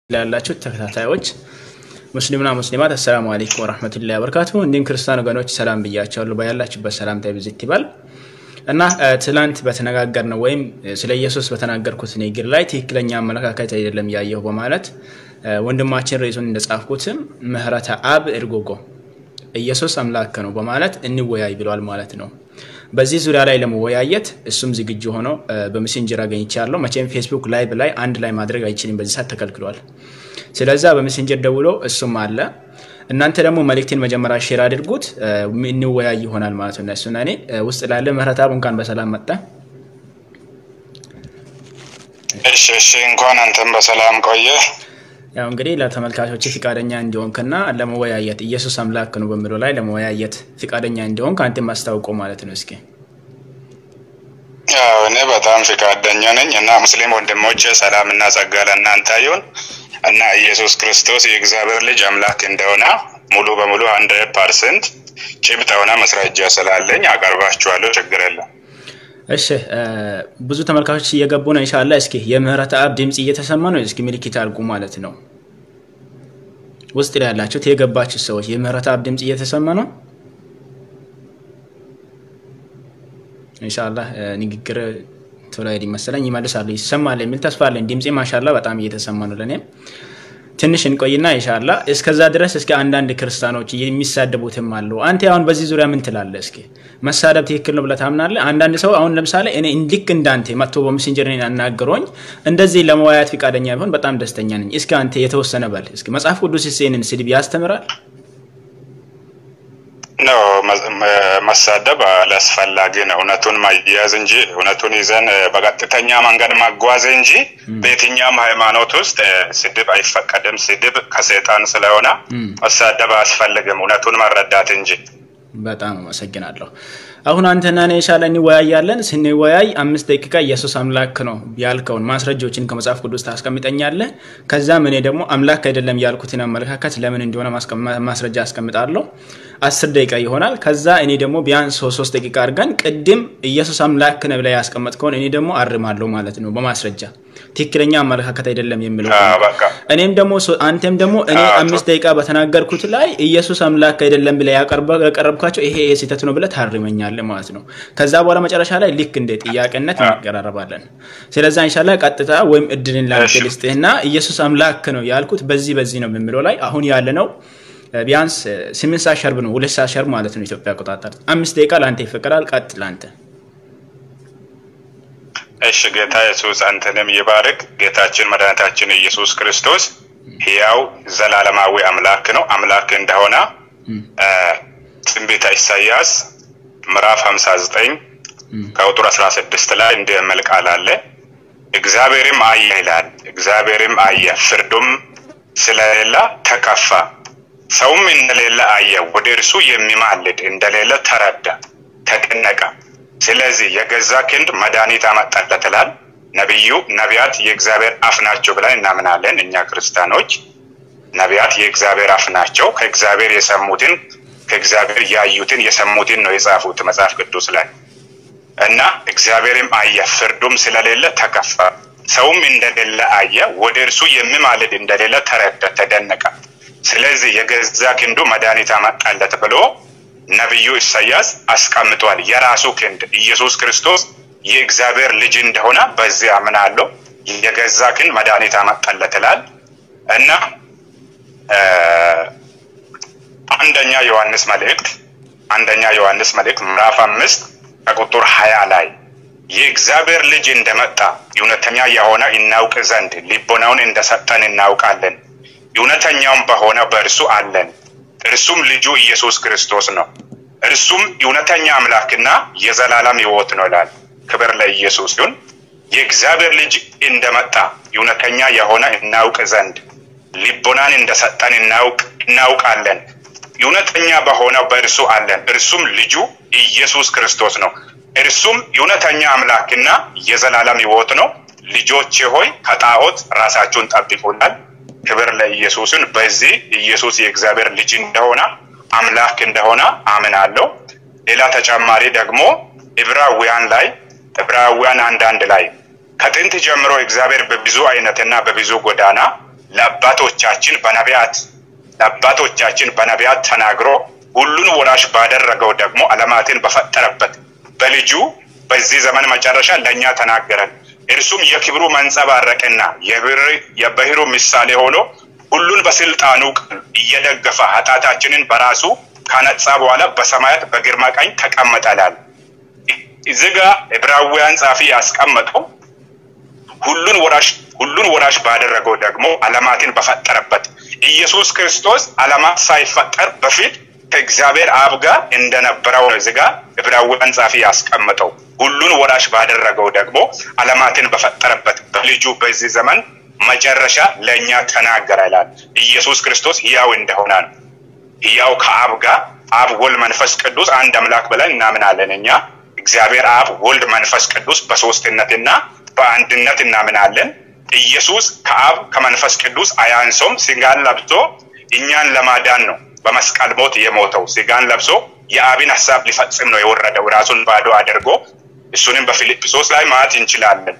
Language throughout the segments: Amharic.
ላላችሁ ተከታታዮች ሙስሊምና ሙስሊማት አሰላሙ አለይኩም ወረህመቱላሂ ወበረካቱ። እንዲሁም ክርስቲያን ወገኖች ሰላም ብያቸዋለሁ። ባያላችሁበት ሰላምታ ይብዛት ይባል እና ትላንት በተነጋገርነው ወይም ስለ ኢየሱስ በተናገርኩት ንግግር ላይ ትክክለኛ አመለካከት አይደለም ያየሁ በማለት ወንድማችን ርዕሱን እንደጻፍኩትም ምህረተ አብ እርጎጎ ኢየሱስ አምላክ ነው በማለት እንወያይ ብሏል ማለት ነው። በዚህ ዙሪያ ላይ ለመወያየት እሱም ዝግጁ ሆኖ በሜሴንጀር አገኝቻለሁ። መቼም ፌስቡክ ላይቭ ላይ አንድ ላይ ማድረግ አይችልም፣ በዚህ ሰዓት ተከልክሏል። ስለዛ በሜሴንጀር ደውሎ እሱም አለ። እናንተ ደግሞ መልእክቴን መጀመሪያ ሼር አድርጉት፣ እንወያይ ይሆናል ማለት ነው። እሱና እኔ ውስጥ ላለ ምህረት አብ እንኳን በሰላም መጣ። እሺ እሺ፣ እንኳን አንተም በሰላም ቆየ። ያው እንግዲህ ለተመልካቾች ፍቃደኛ እንዲሆንክና ለመወያየት ኢየሱስ አምላክ ነው በሚለው ላይ ለመወያየት ፍቃደኛ እንዲሆን ከአንተ ማስታውቀው ማለት ነው። እስኪ ያው እኔ በጣም ፍቃደኛ ነኝ እና ሙስሊም ወንድሞቼ ሰላም እና ጸጋ ለእናንተ ይሁን እና ኢየሱስ ክርስቶስ የእግዚአብሔር ልጅ አምላክ እንደሆነ ሙሉ በሙሉ ሀንድሬድ ፐርሰንት ጭብጥ የሆነ መስረጃ ስላለኝ አቀርባችኋለሁ። ችግር የለም። እሺ ብዙ ተመልካቾች እየገቡ ነው። ኢንሻላህ እስኪ የምህረት አብ ድምፅ እየተሰማ ነው። እስኪ ምልክት አድርጉ ማለት ነው። ውስጥ ላይ ያላችሁት የገባችሁ ሰዎች የምህረት አብ ድምፅ እየተሰማ ነው። ኢንሻላህ ንግግር ቶሎ ሄድ መሰለኝ ይመልሳሉ፣ ይሰማል የሚል ተስፋ አለኝ። ድምፄ ማሻላ በጣም እየተሰማ ነው ለእኔም ትንሽ እንቆይና ኢንሻላ እስከዛ ድረስ እስኪ አንዳንድ ክርስቲያኖች የሚሳደቡትም አሉ። አንተ አሁን በዚህ ዙሪያ ምን ትላለህ? እስኪ መሳደብ ትክክል ነው ብለህ ታምናለህ? አንዳንድ ሰው አሁን ለምሳሌ እኔ ልክ እንዳንተ መጥቶ በሜሴንጀር ያናገረኝ እንደዚህ ለመወያየት ፈቃደኛ ቢሆን በጣም ደስተኛ ነኝ። እስኪ አንተ የተወሰነ በል እስኪ መጽሐፍ ቅዱስ ይህንን ስድብ ያስተምራል? ነው መሳደብ አላስፈላጊ ነው። እውነቱን ማያያዝ እንጂ እውነቱን ይዘን በቀጥተኛ መንገድ ማጓዝ እንጂ በየትኛውም ሃይማኖት ውስጥ ስድብ አይፈቀድም። ስድብ ከሰይጣን ስለሆነ መሳደብ አያስፈልግም። እውነቱን መረዳት እንጂ። በጣም አመሰግናለሁ። አሁን አንተና እኔ ኢንሻላህ እንወያያለን። ስንወያይ አምስት ደቂቃ ኢየሱስ አምላክ ነው ያልከውን ማስረጃዎችን ከመጽሐፍ ቅዱስ ታስቀምጠኛለህ። ከዛም እኔ ደግሞ አምላክ አይደለም ያልኩትን አመለካከት ለምን እንደሆነ ማስረጃ አስቀምጣለሁ። አስር ደቂቃ ይሆናል። ከዛ እኔ ደግሞ ቢያንስ ሶስት ደቂቃ አድርገን ቅድም ኢየሱስ አምላክ ነው ብላ ያስቀመጥከውን እኔ ደግሞ አርማለሁ ማለት ነው በማስረጃ ትክክለኛ አመለካከት አይደለም የሚለው እኔም ደግሞ አንተም ደግሞ እኔ አምስት ደቂቃ በተናገርኩት ላይ ኢየሱስ አምላክ አይደለም ብላ ያቀረብኳቸው ይሄ ስህተት ነው ብለህ ታርመኛለህ ማለት ነው። ከዛ በኋላ መጨረሻ ላይ ልክ እንደ ጥያቄነት እንቀራረባለን። ስለዛ ኢንሻላህ ቀጥታ ወይም እድልን ላንተ ልስጥህና ኢየሱስ አምላክ ነው ያልኩት በዚህ በዚህ ነው የሚለው ላይ አሁን ያለ ነው ቢያንስ ስምንት ሰዓት ሸርብ ነው፣ ሁለት ሰዓት ሸርብ ማለት ነው ኢትዮጵያ አቆጣጠር። አምስት ደቂቃ ለአንተ ይፈቀዳል። ቀጥ ለአንተ እሺ። ጌታ ኢየሱስ አንተንም ይባርክ። ጌታችን መድኃኒታችን ኢየሱስ ክርስቶስ ሕያው ዘላለማዊ አምላክ ነው። አምላክ እንደሆነ ትንቢተ ኢሳያስ ምዕራፍ 59 ከቁጥር 16 ላይ እንዲህ የሚል ቃል አለ። እግዚአብሔርም አየ ይላል። እግዚአብሔርም አየ፣ ፍርዱም ስለሌለ ተከፋ ሰውም እንደሌለ አየ፣ ወደ እርሱ የሚማልድ እንደሌለ ተረዳ፣ ተደነቀ። ስለዚህ የገዛ ክንድ መድኃኒት አመጣለት ይላል ነቢዩ። ነቢያት የእግዚአብሔር አፍ ናቸው ብለን እናምናለን እኛ ክርስቲያኖች። ነቢያት የእግዚአብሔር አፍ ናቸው። ከእግዚአብሔር የሰሙትን ከእግዚአብሔር ያዩትን የሰሙትን ነው የጻፉት መጽሐፍ ቅዱስ ላይ እና እግዚአብሔርም አየ፣ ፍርዱም ስለሌለ ተከፋ፣ ሰውም እንደሌለ አየ፣ ወደ እርሱ የሚማልድ እንደሌለ ተረዳ፣ ተደነቀ። ስለዚህ የገዛ ክንዱ መድኃኒት አመጣለት ብሎ ነቢዩ ኢሳያስ አስቀምጧል። የራሱ ክንድ ኢየሱስ ክርስቶስ የእግዚአብሔር ልጅ እንደሆነ በዚህ አምናለሁ። የገዛ ክንድ መድኃኒት አመጣለት ይላል እና አንደኛ ዮሐንስ መልእክት አንደኛ ዮሐንስ መልእክት ምዕራፍ አምስት ከቁጥር ሀያ ላይ የእግዚአብሔር ልጅ እንደመጣ እውነተኛ የሆነ እናውቅ ዘንድ ልቦናውን እንደሰጠን እናውቃለን እውነተኛውም በሆነ በእርሱ አለን። እርሱም ልጁ ኢየሱስ ክርስቶስ ነው። እርሱም እውነተኛ አምላክና የዘላለም ሕይወት ነው ይላል። ክብር ለኢየሱስ ይሁን። የእግዚአብሔር ልጅ እንደመጣ እውነተኛ የሆነ እናውቅ ዘንድ ልቦናን እንደሰጠን እናውቅ እናውቃለን። እውነተኛ በሆነው በእርሱ አለን። እርሱም ልጁ ኢየሱስ ክርስቶስ ነው። እርሱም እውነተኛ አምላክና የዘላለም ሕይወት ነው። ልጆቼ ሆይ ከጣዖት ራሳችሁን ጠብቁላል። ክብር ለኢየሱስን። በዚህ ኢየሱስ የእግዚአብሔር ልጅ እንደሆነ አምላክ እንደሆነ አምናለሁ። ሌላ ተጨማሪ ደግሞ ዕብራውያን ላይ ዕብራውያን አንዳንድ ላይ ከጥንት ጀምሮ እግዚአብሔር በብዙ አይነትና በብዙ ጎዳና ለአባቶቻችን በነቢያት ለአባቶቻችን በነቢያት ተናግሮ ሁሉን ወራሽ ባደረገው ደግሞ ዓለማትን በፈጠረበት በልጁ በዚህ ዘመን መጨረሻ ለእኛ ተናገረን። እርሱም የክብሩ መንጸባረቅና የባሕሩ ምሳሌ ሆኖ ሁሉን በስልጣኑ እየደገፈ ኃጢአታችንን በራሱ ካነጻ በኋላ በሰማያት በግርማ ቀኝ ተቀመጠላል። እዚህ ጋ ዕብራውያን ጻፊ ያስቀመጠው ሁሉን ወራሽ ሁሉን ወራሽ ባደረገው ደግሞ ዓለማትን በፈጠረበት ኢየሱስ ክርስቶስ ዓለማት ሳይፈጠር በፊት ከእግዚአብሔር አብ ጋር እንደነበረው ነው። እዚህ ጋ ዕብራውያን ጻፊ ያስቀመጠው ሁሉን ወራሽ ባደረገው ደግሞ ዓለማትን በፈጠረበት በልጁ በዚህ ዘመን መጨረሻ ለእኛ ተናገረ ይላል። ኢየሱስ ክርስቶስ ሕያው እንደሆነ ነው። ሕያው ከአብ ጋር አብ፣ ወልድ፣ መንፈስ ቅዱስ አንድ አምላክ ብለን እናምናለን። እኛ እግዚአብሔር አብ፣ ወልድ፣ መንፈስ ቅዱስ በሶስትነትና በአንድነት እናምናለን። ኢየሱስ ከአብ ከመንፈስ ቅዱስ አያንሶም። ስጋን ለብሶ እኛን ለማዳን ነው በመስቀል ሞት የሞተው። ስጋን ለብሶ የአብን ሀሳብ ሊፈጽም ነው የወረደው ራሱን ባዶ አድርጎ። እሱንም በፊልጵሶስ ላይ ማየት እንችላለን።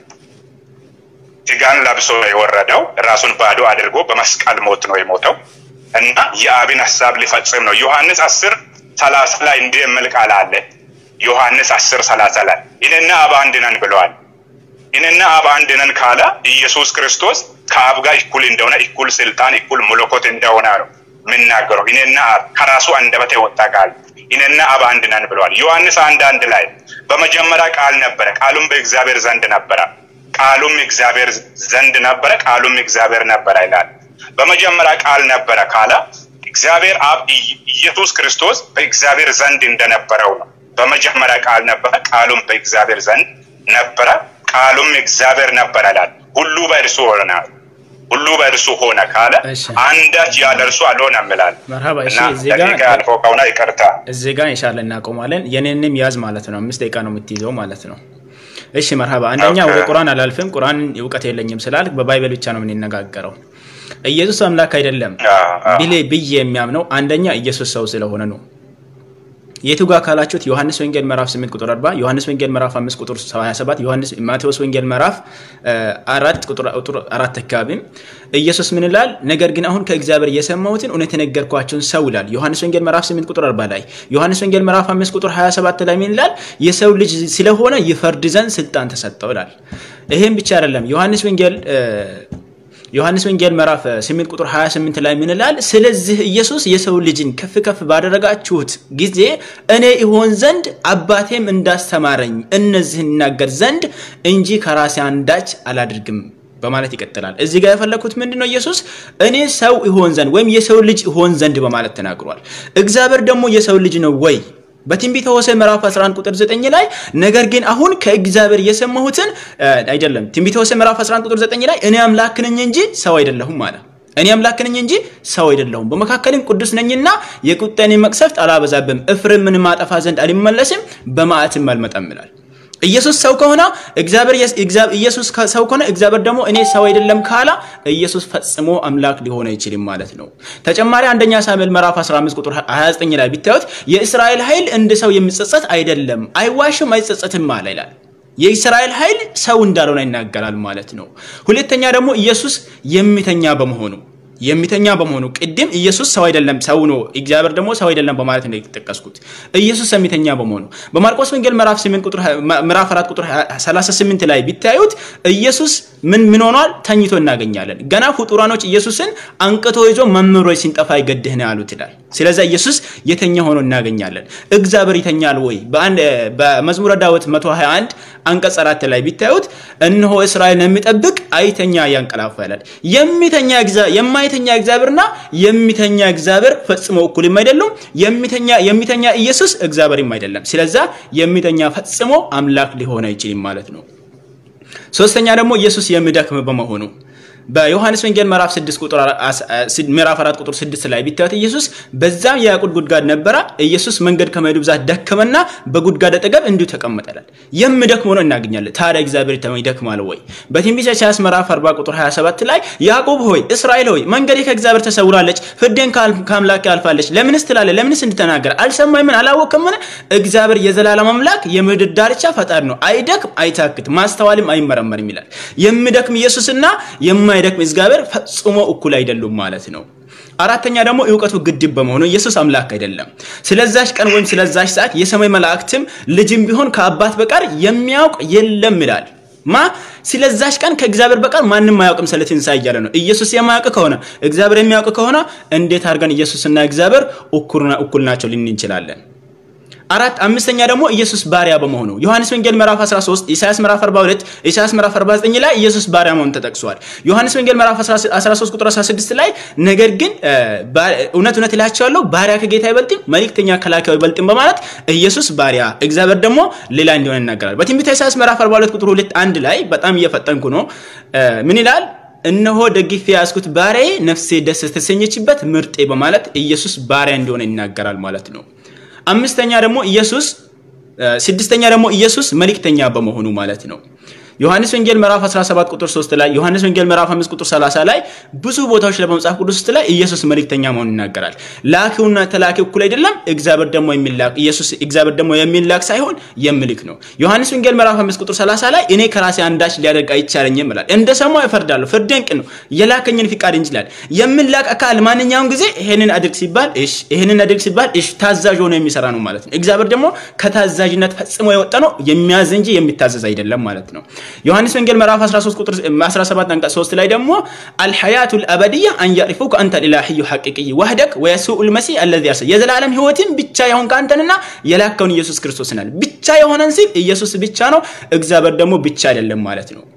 ስጋን ለብሶ ነው የወረደው ራሱን ባዶ አድርጎ በመስቀል ሞት ነው የሞተው እና የአብን ሀሳብ ሊፈጽም ነው። ዮሐንስ አስር ሰላሳ ላይ እንዲህ የሚል ቃል አለ። ዮሐንስ አስር ሰላሳ ላይ እኔና አብ አንድ ነን ብለዋል። እኔና አብ አንድ ነን ካለ ኢየሱስ ክርስቶስ ከአብ ጋር እኩል እንደሆነ እኩል ስልጣን እኩል መለኮት እንደሆነ ነው የምናገረው። እኔና አብ ከራሱ አንደበት የወጣ ቃል እኔና አብ አንድ ነን ብለዋል። ዮሐንስ አንድ አንድ ላይ በመጀመሪያ ቃል ነበረ፣ ቃሉም በእግዚአብሔር ዘንድ ነበረ፣ ቃሉም እግዚአብሔር ዘንድ ነበረ፣ ቃሉም እግዚአብሔር ነበረ ይላል። በመጀመሪያ ቃል ነበረ ካለ እግዚአብሔር አብ ኢየሱስ ክርስቶስ በእግዚአብሔር ዘንድ እንደነበረው ነው። በመጀመሪያ ቃል ነበረ፣ ቃሉም በእግዚአብሔር ዘንድ ነበረ፣ ቃሉም እግዚአብሔር ነበረ ይላል። ሁሉ በእርሱ ሆነ ሁሉ በእርሱ ሆነ ካለ አንዳች ያለ እርሱ አልሆነም ይላል። መርሀባ እሺ፣ እና እዚህ ጋር ደቂቃ ያልፈው ከሆነ ይቅርታ። እዚህ ጋር ኢንሻአላ እናቆማለን። የኔንም ያዝ ማለት ነው። አምስት ደቂቃ ነው የምትይዘው ማለት ነው። እሺ መርሀባ። አንደኛ ኦኬ። ወደ ቁርአን አላልፍም። ቁርአን እውቀት የለኝም ስላልክ በባይበል ብቻ ነው የምንነጋገረው። ኢየሱስ አምላክ አይደለም አዎ፣ አዎ። ብሌ ብዬ የሚያምነው አንደኛ ኢየሱስ ሰው ስለሆነ ነው። የቱ ጋር ካላችሁት ዮሐንስ ወንጌል ምዕራፍ 8 ቁጥር 40፣ ዮሐንስ ወንጌል ምዕራፍ 5 ቁጥር 27፣ ዮሐንስ ማቴዎስ ወንጌል ምዕራፍ አራት ቁጥር ቁጥር አራት አካባቢም ኢየሱስ ምን ይላል? ነገር ግን አሁን ከእግዚአብሔር የሰማሁትን እውነት የነገርኳቸውን ሰው ይላል። ዮሐንስ ወንጌል ምዕራፍ 8 ቁጥር 40 ላይ፣ ዮሐንስ ወንጌል ምዕራፍ 5 ቁጥር 27 ላይ ምን ይላል? የሰው ልጅ ስለሆነ ይፈርድ ዘንድ ስልጣን ተሰጠው ይላል። ይሄም ብቻ አይደለም። ዮሐንስ ወንጌል ዮሐንስ ወንጌል ምዕራፍ 8 ቁጥር 28 ላይ ምን ይላል? ስለዚህ ኢየሱስ የሰው ልጅን ከፍ ከፍ ባደረጋችሁት ጊዜ እኔ ይሆን ዘንድ አባቴም እንዳስተማረኝ እነዚህን እናገር ዘንድ እንጂ ከራሴ አንዳች አላድርግም በማለት ይቀጥላል። እዚህ ጋር የፈለኩት ምንድን ነው? ኢየሱስ እኔ ሰው ይሆን ዘንድ ወይም የሰው ልጅ ይሆን ዘንድ በማለት ተናግሯል። እግዚአብሔር ደግሞ የሰው ልጅ ነው ወይ? በትንቢተ ሆሴዕ ምዕራፍ 11 ቁጥር 9 ላይ ነገር ግን አሁን ከእግዚአብሔር የሰማሁትን አይደለም። ትንቢተ ሆሴዕ ምዕራፍ 11 ቁጥር 9 ላይ እኔ አምላክ ነኝ እንጂ ሰው አይደለሁም አለ። እኔ አምላክ ነኝ እንጂ ሰው አይደለሁም፣ በመካከልም ቅዱስ ነኝና የቁጣዬን መቅሰፍት አላበዛብም፣ ኤፍሬምን ማጠፋ ዘንድ አልመለስም፣ በመዓትም አልመጣም ይላል። ኢየሱስ ሰው ከሆነ እግዚአብሔር ኢየሱስ ሰው ከሆነ እግዚአብሔር ደግሞ እኔ ሰው አይደለም ካላ ኢየሱስ ፈጽሞ አምላክ ሊሆን አይችልም ማለት ነው። ተጨማሪ አንደኛ ሳሙኤል ምዕራፍ 15 ቁጥር 29 ላይ ቢታዩት የእስራኤል ኃይል እንደ ሰው የሚጸጸት አይደለም፣ አይዋሽም፣ አይጸጸትም አለ ይላል። የእስራኤል ኃይል ሰው እንዳልሆነ ይናገራል ማለት ነው። ሁለተኛ ደግሞ ኢየሱስ የሚተኛ በመሆኑ የሚተኛ በመሆኑ ቅድም ኢየሱስ ሰው አይደለም ሰው ነው፣ እግዚአብሔር ደግሞ ሰው አይደለም በማለት ነው የተጠቀስኩት። ኢየሱስ የሚተኛ በመሆኑ በማርቆስ ወንጌል ምዕራፍ 8 ቁጥር ምዕራፍ 4 ቁጥር 38 ላይ ቢታዩት ኢየሱስ ምን ምን ሆኗል? ተኝቶ እናገኛለን። ገና ፍጡራኖች ኢየሱስን አንቅቶ ይዞ መምህር ሆይ ሲንጠፋ ይገድህ ነው ያሉት ይላል። ስለዚህ ኢየሱስ የተኛ ሆኖ እናገኛለን። እግዚአብሔር ይተኛል ወይ? በመዝሙረ ዳዊት 121 አንቀጽ 4 ላይ ቢታዩት እነሆ እስራኤልን የሚጠብቅ አይተኛ ያንቀላፋ ይላል። የሚተኛ የማይተኛ እግዚአብሔርና የሚተኛ እግዚአብሔር ፈጽሞ እኩልም አይደሉም። የሚተኛ የሚተኛ ኢየሱስ እግዚአብሔርም አይደለም። ስለዛ የሚተኛ ፈጽሞ አምላክ ሊሆን አይችልም ማለት ነው። ሶስተኛ ደግሞ ኢየሱስ የሚደክም በመሆኑ በዮሐንስ ወንጌል ምዕራፍ 6 ቁጥር ምዕራፍ 4 ቁጥር 6 ላይ ቢታዩት ኢየሱስ በዛም የያዕቆብ ጉድጓድ ነበረ። ኢየሱስ መንገድ ከመሄዱ ብዛት ደከመና በጉድጓድ አጠገብ እንዲሁ ተቀመጠላል። የሚደክም ሆኖ እናገኛለን። ታዲያ እግዚአብሔር ይደክማል ወይ? በትንቢተ ኢሳይያስ ምዕራፍ 40 ቁጥር 27 ላይ ያዕቆብ ሆይ እስራኤል ሆይ መንገዴ ከእግዚአብሔር ተሰውራለች፣ ፍርዴን ከአምላኬ አልፋለች። ለምንስ ትላለህ? ለምንስ እንድተናገር አልሰማህምን? አላወቅምን? እግዚአብሔር የዘላለም አምላክ የምድር ዳርቻ ፈጣሪ ነው። አይደክም፣ አይታክት፣ ማስተዋልም አይመረመርም ይላል። የሚደክም ኢየሱስና የማይ የማይደክም እግዚአብሔር ፈጽሞ እኩል አይደሉም ማለት ነው። አራተኛ ደግሞ እውቀቱ ግድብ በመሆኑ ኢየሱስ አምላክ አይደለም። ስለዛች ቀን ወይም ስለዛች ሰዓት የሰማይ መላእክትም ልጅም ቢሆን ከአባት በቀር የሚያውቅ የለም ይላል። ማ ስለዛች ቀን ከእግዚአብሔር በቀር ማንም አያውቅም ስለ ትንሣኤ እያለ ነው። ኢየሱስ የማያውቅ ከሆነ እግዚአብሔር የሚያውቅ ከሆነ እንዴት አድርገን ኢየሱስና እግዚአብሔር እኩል ናቸው ልን እንችላለን? አራት አምስተኛ ደግሞ ኢየሱስ ባሪያ በመሆኑ ዮሐንስ ወንጌል ምዕራፍ 13 ኢሳያስ ምዕራፍ 42 ኢሳያስ ምዕራፍ 49 ላይ ኢየሱስ ባሪያ መሆኑ ተጠቅሷል። ዮሐንስ ወንጌል ምዕራፍ 13 ቁጥር 16 ላይ ነገር ግን እውነት እውነት እላቸዋለሁ ባሪያ ከጌታ አይበልጥም፣ መልእክተኛ ከላኪው አይበልጥም በማለት ኢየሱስ ባሪያ እግዚአብሔር ደግሞ ሌላ እንዲሆነ ይናገራል። በትንቢተ ኢሳያስ ምዕራፍ 42 ቁጥር 2 አንድ ላይ በጣም እየፈጠንኩ ነው። ምን ይላል? እነሆ ደግፌ ያዝኩት ባሪያዬ ነፍሴ ደስ ተሰኘችበት ምርጤ በማለት ኢየሱስ ባሪያ እንደሆነ ይናገራል ማለት ነው። አምስተኛ ደግሞ ኢየሱስ ስድስተኛ ደግሞ ኢየሱስ መልእክተኛ በመሆኑ ማለት ነው። ዮሐንስ ወንጌል ምዕራፍ 17 ቁጥር 3 ላይ ዮሐንስ ወንጌል ምዕራፍ 5 ቁጥር 30 ላይ ብዙ ቦታዎች ላይ በመጽሐፍ ቅዱስ ውስጥ ላይ ኢየሱስ መልእክተኛ መሆኑን ይናገራል። ላኪውና ተላኪው እኩል አይደለም። እግዚአብሔር ደግሞ የሚላክ ኢየሱስ እግዚአብሔር ደግሞ የሚላክ ሳይሆን የሚልክ ነው። ዮሐንስ ወንጌል ምዕራፍ 5 ቁጥር 30 ላይ እኔ ከራሴ አንዳች ሊያደርግ አይቻለኝም ይላል። እንደ ሰማው እፈርዳለሁ፣ ፍርዴን ቅን ነው፣ የላከኝን ፍቃድ እንጂ ይላል። የሚላክ አካል ማንኛውም ጊዜ ይሄንን አድርግ ሲባል እሺ፣ ይሄንን አድርግ ሲባል እሺ፣ ታዛዥ ሆኖ የሚሰራ ነው ማለት ነው። እግዚአብሔር ደግሞ ከታዛዥነት ፈጽሞ የወጣ ነው፣ የሚያዝ እንጂ የሚታዘዝ አይደለም ማለት ነው። ዮሐንስ ወንጌል ምዕራፍ 13 ቁጥር 17 አንቀጽ 3 ላይ ደግሞ አልሐያቱ ልአበድያ አን ያዕሪፉከ አንተ ልኢላሂዩ ሐቂቅይ ወህደክ ወየሱኡ ልመሲህ አለዚ ያርሰ የዘላለም ህይወትን ብቻ የሆንክ አንተንና የላከውን ኢየሱስ ክርስቶስ ናል። ብቻ የሆነን ሲል ኢየሱስ ብቻ ነው፣ እግዚአብሔር ደግሞ ብቻ አይደለም ማለት ነው።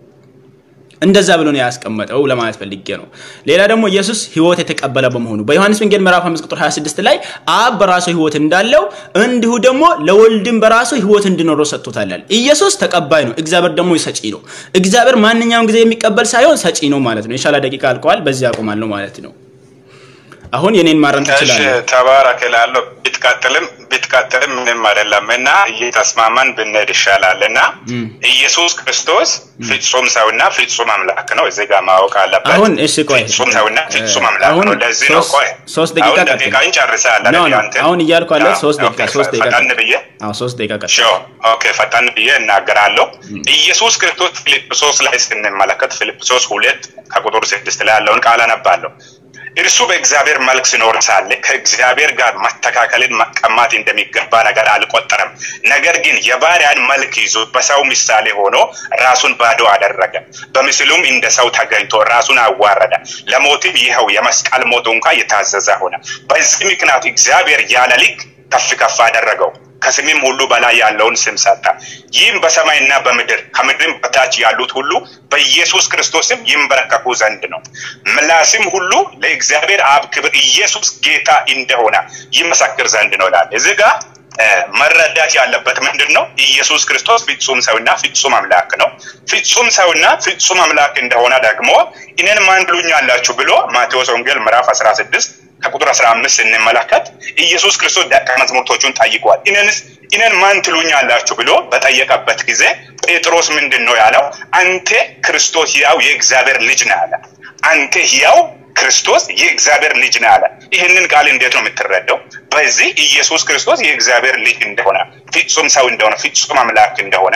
እንደዛ ብሎ ነው ያስቀመጠው ለማለት ፈልጌ ነው። ሌላ ደግሞ ኢየሱስ ህይወት የተቀበለ በመሆኑ በዮሐንስ ወንጌል ምዕራፍ 5 ቁጥር 26 ላይ አብ በራሱ ህይወት እንዳለው እንዲሁ ደግሞ ለወልድም በራሱ ህይወት እንዲኖረው ሰጥቶታል። ኢየሱስ ተቀባይ ነው፣ እግዚአብሔር ደግሞ ሰጪ ነው። እግዚአብሔር ማንኛውም ጊዜ የሚቀበል ሳይሆን ሰጪ ነው ማለት ነው። የሻላ ደቂቃ አልቀዋል። በዚህ አቆማለሁ ማለት ነው። አሁን የኔን ማረም ትችላለህ። ተባረክ እላለሁ። ቢትቀጥልም ቢትቀጥልም ምንም አይደለም እና እየተስማማን ብንሄድ ይሻላል እና ኢየሱስ ክርስቶስ ፍጹም ሰውና ፍጹም አምላክ ነው። እዚህ ጋር ማወቅ አለበት። አሁን እሺ፣ ቆይ ፍጹም ሰውና ፍጹም አምላክ አሁን ነው። ለዚህ ነው ቆይ ሶስት ደቂቃ አሁን ቀጥል። ደቂቃ እንጨርሳለን። ኖ ኖ፣ አንተ አሁን እያልኩ አለ አዎ፣ ሶስት ደቂቃ ኦኬ፣ ሶስት ደቂቃ ፈጠን ቀጥል። ብዬ አዎ ሶስት ደቂቃ ቀጥል። ሾ ኦኬ፣ ፈጠን ብዬ እናገራለሁ። ኢየሱስ ክርስቶስ ፊልጵሶስ ላይ ስንመለከት ፊልጵሶስ ሁለት ከቁጥር ስድስት ላይ ያለውን ቃል አነባለሁ። እርሱ በእግዚአብሔር መልክ ሲኖር ሳለ ከእግዚአብሔር ጋር መተካከልን መቀማት እንደሚገባ ነገር አልቆጠረም። ነገር ግን የባሪያን መልክ ይዞ በሰው ምሳሌ ሆኖ ራሱን ባዶ አደረገ። በምስሉም እንደ ሰው ተገኝቶ ራሱን አዋረደ፣ ለሞትም ይኸው የመስቀል ሞት እንኳ የታዘዘ ሆነ። በዚህ ምክንያት እግዚአብሔር ያለ ልክ ከፍ ከፍ አደረገው ከስምም ሁሉ በላይ ያለውን ስም ሰጠ። ይህም በሰማይና በምድር ከምድርም በታች ያሉት ሁሉ በኢየሱስ ክርስቶስም ይንበረከኩ ዘንድ ነው። ምላስም ሁሉ ለእግዚአብሔር አብ ክብር ኢየሱስ ጌታ እንደሆነ ይመሰክር ዘንድ ነው ይላል። እዚህ ጋር እ መረዳት ያለበት ምንድን ነው? ኢየሱስ ክርስቶስ ፍጹም ሰውና ፍጹም አምላክ ነው። ፍጹም ሰውና ፍጹም አምላክ እንደሆነ ደግሞ እኔን ማን ትሉኛላችሁ ብሎ ማቴዎስ ወንጌል ምዕራፍ 16 ከቁጥር 15 ስንመለከት ኢየሱስ ክርስቶስ ደቀ መዛሙርቶቹን ጠይቋል። እኔንስ እኔን ማን ትሉኛላችሁ ብሎ በጠየቀበት ጊዜ ጴጥሮስ ምንድን ነው ያለው? አንተ ክርስቶስ ሕያው የእግዚአብሔር ልጅ ነህ አለ። አንተ ሕያው ክርስቶስ የእግዚአብሔር ልጅ ነህ አለ። ይህንን ቃል እንዴት ነው የምትረዳው? በዚህ ኢየሱስ ክርስቶስ የእግዚአብሔር ልጅ እንደሆነ፣ ፍጹም ሰው እንደሆነ፣ ፍጹም አምላክ እንደሆነ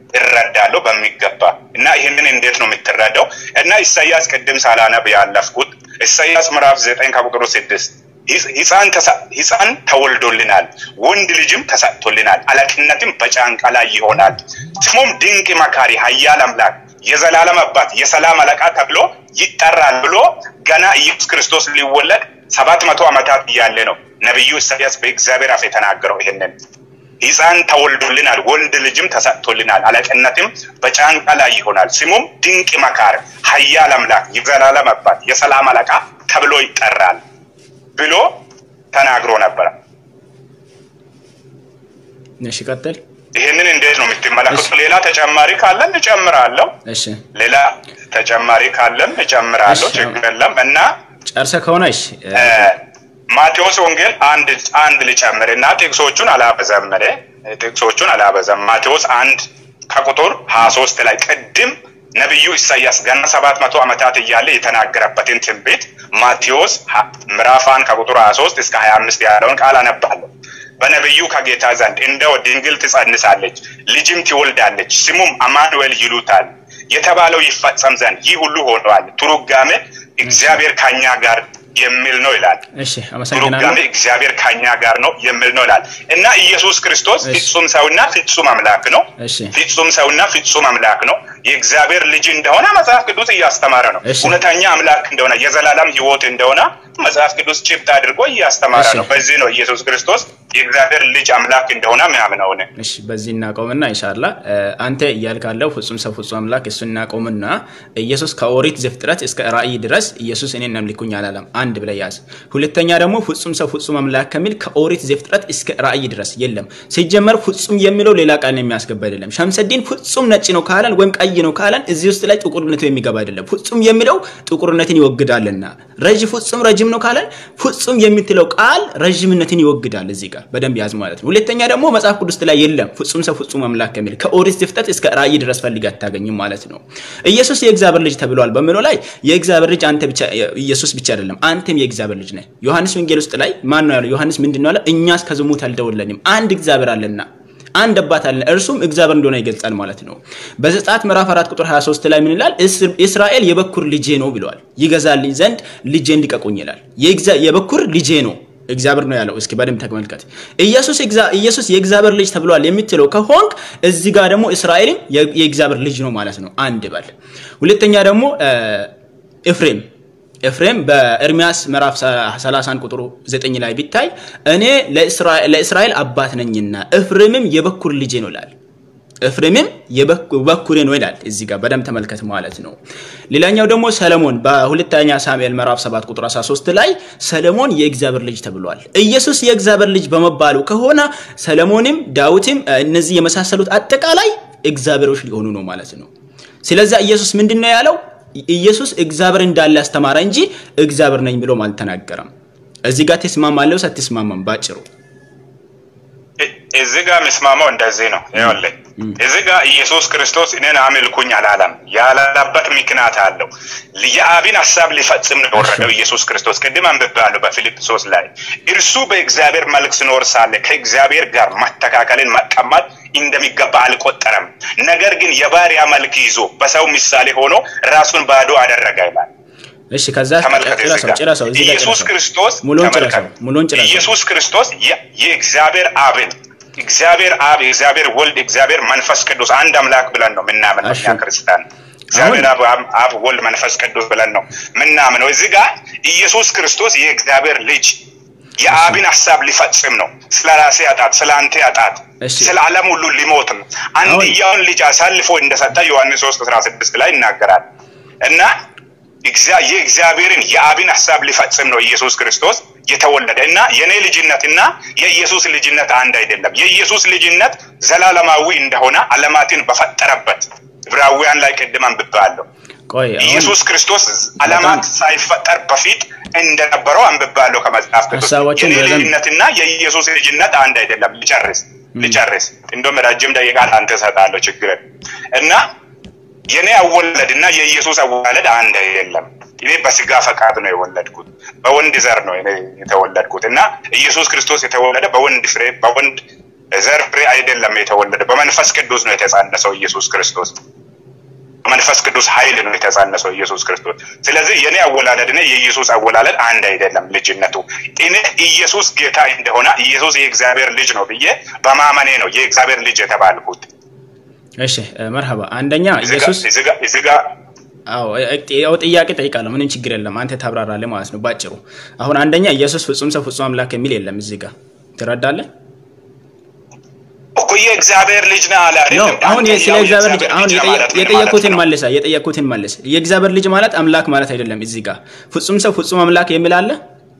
እረዳለሁ በሚገባ እና ይህንን እንዴት ነው የምትረዳው? እና ኢሳያስ ቅድም ሳላነብ ያለፍኩት ኢሳያስ ምዕራፍ ዘጠኝ ከቁጥሩ ስድስት ሕፃን ሕፃን ተወልዶልናል፣ ወንድ ልጅም ተሰጥቶልናል፣ አለቅነትም በጫንቃ ላይ ይሆናል። ስሙም ድንቅ መካሪ፣ ኃያል አምላክ፣ የዘላለም አባት፣ የሰላም አለቃ ተብሎ ይጠራል ብሎ ገና ኢየሱስ ክርስቶስ ሊወለድ ሰባት መቶ ዓመታት እያለ ነው ነቢዩ ኢሳያስ በእግዚአብሔር አፍ የተናገረው ይህንን ሕፃን ተወልዶልናል፣ ወንድ ልጅም ተሰጥቶልናል፣ አለቅነትም በጫንቃ ላይ ይሆናል። ስሙም ድንቅ መካር፣ ኃያል አምላክ፣ የዘላለም አባት፣ የሰላም አለቃ ተብሎ ይጠራል ብሎ ተናግሮ ነበረ። እሺ ቀጥል። ይህንን እንዴት ነው የምትመለከቱ? ሌላ ተጨማሪ ካለን እጨምራለሁ። እሺ ሌላ ተጨማሪ ካለን እጨምራለሁ። እሺ። ችግር የለም እና ጨርሰህ ከሆነ እሺ እ ማቴዎስ ወንጌል አንድ አንድ ልጨምር እና ጥቅሶቹን አላበዛም እኔ ጥቅሶቹን አላበዛም። ማቴዎስ አንድ ከቁጥር ሀያ ሶስት ላይ ቅድም ነቢዩ ኢሳያስ ገና ሰባት መቶ ዓመታት እያለ የተናገረበትን ትንቢት ማቴዎስ ሀ- ምዕራፍ አንድ ከቁጥር ሀያ ሶስት እስከ ሀያ አምስት ያለውን ቃል አነባለሁ። በነቢዩ ከጌታ ዘንድ እንደው ድንግል ትጸንሳለች፣ ልጅም ትወልዳለች፣ ስሙም አማኑኤል ይሉታል። የተባለው ይፈጸም ዘንድ ይህ ሁሉ ሆነዋል። ትርጓሜ እግዚአብሔር ከኛ ጋር የሚል ነው ይላል። እሺ አመሰግናለሁ። ትርጓሜ እግዚአብሔር ከኛ ጋር ነው የሚል ነው ይላል እና ኢየሱስ ክርስቶስ እሺ። ፍጹም ሰውና ፍጹም አምላክ ነው። እሺ ፍጹም ሰውና ፍጹም አምላክ ነው። የእግዚአብሔር ልጅ እንደሆነ መጽሐፍ ቅዱስ እያስተማረ ነው። እሺ። እውነተኛ አምላክ እንደሆነ የዘላለም ሕይወት እንደሆነ መጽሐፍ ቅዱስ ጭብጥ አድርጎ እያስተማረ እሺ። ነው። በዚህ ነው ኢየሱስ ክርስቶስ የእግዚአብሔር ልጅ አምላክ እንደሆነ ምናምነው እኔ። እሺ በዚህ እናቆምና ኢንሻላ አንተ እያልክ ያለው ፍጹም ሰው ፍጹም አምላክ እሱ እናቆምና ኢየሱስ ከኦሪት ዘፍጥረት እስከ ራእይ ድረስ ኢየሱስ እኔን አምልኩኝ አላለም። አንድ ብለህ ያዝ። ሁለተኛ ደግሞ ፍጹም ሰው ፍጹም አምላክ ከሚል ከኦሪት ዘፍጥረት እስከ ራእይ ድረስ የለም። ሲጀመር ፍጹም የሚለው ሌላ ቃል የሚያስገባ አይደለም። ሸምሰዲን ፍጹም ነጭ ነው ካለን ወይም ቀይ ነው ካለን እዚህ ውስጥ ላይ ጥቁርነቱ የሚገባ አይደለም። ፍጹም የሚለው ጥቁርነትን ይወግዳልና ረዥ ፍጹም ረጅም ነው ካለን ፍጹም የምትለው ቃል ረዥምነትን ይወግዳል። እዚህ ጋር በደንብ ያዝ ማለት ነው። ሁለተኛ ደግሞ መጽሐፍ ቅዱስ ላይ የለም ፍጹም ሰው ፍጹም አምላክ ከሚል ከኦሪት ዘፍጥረት እስከ ራእይ ድረስ ፈልግ አታገኝም ማለት ነው። ኢየሱስ የእግዚአብሔር ልጅ ተብሏል በሚለው ላይ የእግዚአብሔር ልጅ አንተ ብቻ ኢየሱስ ብቻ አይደለም፣ አንተም የእግዚአብሔር ልጅ ነህ። ዮሐንስ ወንጌል ውስጥ ላይ ማን ነው ያለው? ዮሐንስ ምንድን ነው ያለ? እኛስ ከዝሙት አልተወለድንም፣ አንድ እግዚአብሔር አለና አንድ አባት አለ እርሱም እግዚአብሔር እንደሆነ ይገልጻል ማለት ነው። በዘጸአት ምዕራፍ 4 ቁጥር 23 ላይ ምን ይላል? እስር- እስራኤል የበኩር ልጄ ነው ብለዋል። ይገዛልኝ ዘንድ ልጄን ሊቀቁኝ ይላል። የእግዚአ- የበኩር ልጄ ነው እግዚአብሔር ነው ያለው። እስኪ በደንብ ተመልከት። ኢየሱስ እግዚአ- ኢየሱስ የእግዚአብሔር ልጅ ተብሏል የምትለው ከሆንክ እዚህ ጋር ደግሞ እስራኤልም የ- የእግዚአብሔር ልጅ ነው ማለት ነው። አንድ በል። ሁለተኛ ደግሞ እ፣ ኤፍሬም ኤፍሬም በኤርሚያስ ምዕራፍ 30 ቁጥሩ 9 ላይ ቢታይ እኔ ለእስራኤል ለእስራኤል አባት ነኝና ኤፍሬምም የበኩር ልጄ ነው ይላል። ኤፍሬምም የበኩሬ ነው ይላል። እዚህ ጋር በደንብ ተመልከት ማለት ነው። ሌላኛው ደግሞ ሰለሞን በሁለተኛ ሳሙኤል ምዕራፍ 7 ቁጥር 13 ላይ ሰለሞን የእግዚአብሔር ልጅ ተብሏል። ኢየሱስ የእግዚአብሔር ልጅ በመባሉ ከሆነ ሰለሞንም ዳዊትም እነዚህ የመሳሰሉት አጠቃላይ እግዚአብሔሮች ሊሆኑ ነው ማለት ነው። ስለዚህ ኢየሱስ ምንድን ነው ያለው? ኢየሱስ እግዚአብሔር እንዳለ ያስተማረ እንጂ እግዚአብሔር ነኝ ብሎም አልተናገረም። እዚህ ጋር ትስማማለህ? አትስማማም? ባጭሩ እ- እዚህ ጋር የሚስማማው እንደዚህ ነው። ይኸውልህ እዚህ ጋር ኢየሱስ ክርስቶስ እኔን አምልኩኝ አላለም። ያላለበት ምክንያት አለው። የአብን ሀሳብ ሊፈጽም ነው የወረደው ኢየሱስ ክርስቶስ። ቅድም አንብቤያለሁ በፊልጵስዩስ ላይ እርሱ በእግዚአብሔር መልክ ሲኖር ሳለ ከእግዚአብሔር ጋር መተካከልን መቀማት እንደሚገባ አልቆጠረም። ነገር ግን የባሪያ መልክ ይዞ በሰው ምሳሌ ሆኖ ራሱን ባዶ አደረገ ይላል። እሺ፣ ከዛ ተመልከት እዚህ ጭረሰው ጋር ጭረሰው እዚህ ጋር ኢየሱስ ጭረሰው። ክርስቶስ ሙሉውን ተመልከት። ጭረሰው ሙሉውን ጭረሰው። ኢየሱስ ክርስቶስ የ- የእግዚአብሔር አብን እግዚአብሔር አብ የእግዚአብሔር ወልድ እግዚአብሔር መንፈስ ቅዱስ አንድ አምላክ ብለን ነው ምናምን እሺ። እኛ ክርስቲያን እግዚአብሔር አብ አብ- አብ ወልድ መንፈስ ቅዱስ ብለን ነው ምናምነው። እዚህ ጋር ኢየሱስ ክርስቶስ የእግዚአብሔር ልጅ የአብን ሀሳብ ሊፈጽም ነው። ስለ ራሴ አጣት፣ ስለ አንተ አጣት፣ እሺ። ስለ ዓለም ሁሉ ሊሞት ነው። አንድያውን ልጅ አሳልፎ እንደሰጠ ዮሐንስ 3 16 ላይ ይናገራል እና እግዚአ- የእግዚአብሔርን የአብን ሀሳብ ሊፈጽም ነው ኢየሱስ ክርስቶስ የተወለደ እና የኔ ልጅነት እና የኢየሱስ ልጅነት አንድ አይደለም። የኢየሱስ ልጅነት ዘላለማዊ እንደሆነ ዓለማትን በፈጠረበት ዕብራውያን ላይ ቅድም አንብቤያለሁ። ቆይ አሁን ኢየሱስ ክርስቶስ ዓለማት ሳይፈጠር በፊት እንደነበረው አንብቤያለሁ ከመጽሐፍ ቅዱስ። ሀሳቦችን የኔ በደንብ- ልጅነትና የኢየሱስ ልጅነት አንድ አይደለም። ልጨርስ ልጨርስ፣ እንደውም ረጅም ደቂቃ አንተ እሰጥሃለሁ፣ ችግር የለም። እና የኔ አወለድ እና የኢየሱስ አወላለድ አንድ አይደለም። እኔ በስጋ ፈቃድ ነው የወለድኩት፣ በወንድ ዘር ነው እኔ የተወለድኩት እና ኢየሱስ ክርስቶስ የተወለደ በወንድ ፍሬ በወንድ ዘር ፍሬ አይደለም የተወለደ፣ በመንፈስ ቅዱስ ነው የተጻነሰው ኢየሱስ ክርስቶስ በመንፈስ ቅዱስ ኃይል ነው የተጻነሰው ኢየሱስ ክርስቶስ። ስለዚህ የኔ አወላለድ እና የኢየሱስ አወላለድ አንድ አይደለም ልጅነቱ። እኔ ኢየሱስ ጌታ እንደሆነ ኢየሱስ የእግዚአብሔር ልጅ ነው ብዬ በማመኔ ነው የእግዚአብሔር ልጅ የተባልኩት። እሺ እ፣ መርሐባ አንደኛ እዚህ ጋ- ኢየሱስ እዚህ ጋ- እዚህ ጋ አዎ እ- ያው ጥያቄ ጠይቃለሁ። ምንም ችግር የለም። አንተ ታብራራለህ ማለት ነው ባጭሩ። አሁን አንደኛ ኢየሱስ ፍጹም ሰው ፍጹም አምላክ የሚል የለም እዚህ ጋር ትረዳለህ? እኮ የእግዚአብሔር ልጅ ነህ አለ ነው አይደለም? አሁን አንተ ስለ ያው እግዚአብሔር ልጅ የእግዚአብሔር አሁን ልጅ ነህ የጠየ- ማለት ምን የጠየኩትን ማለት ነው? መልሳ የጠየኩትን መልስ። የእግዚአብሔር ልጅ ማለት አምላክ ማለት አይደለም። እዚህ ጋር ፍጹም ሰው ፍጹም አምላክ የሚል አለ።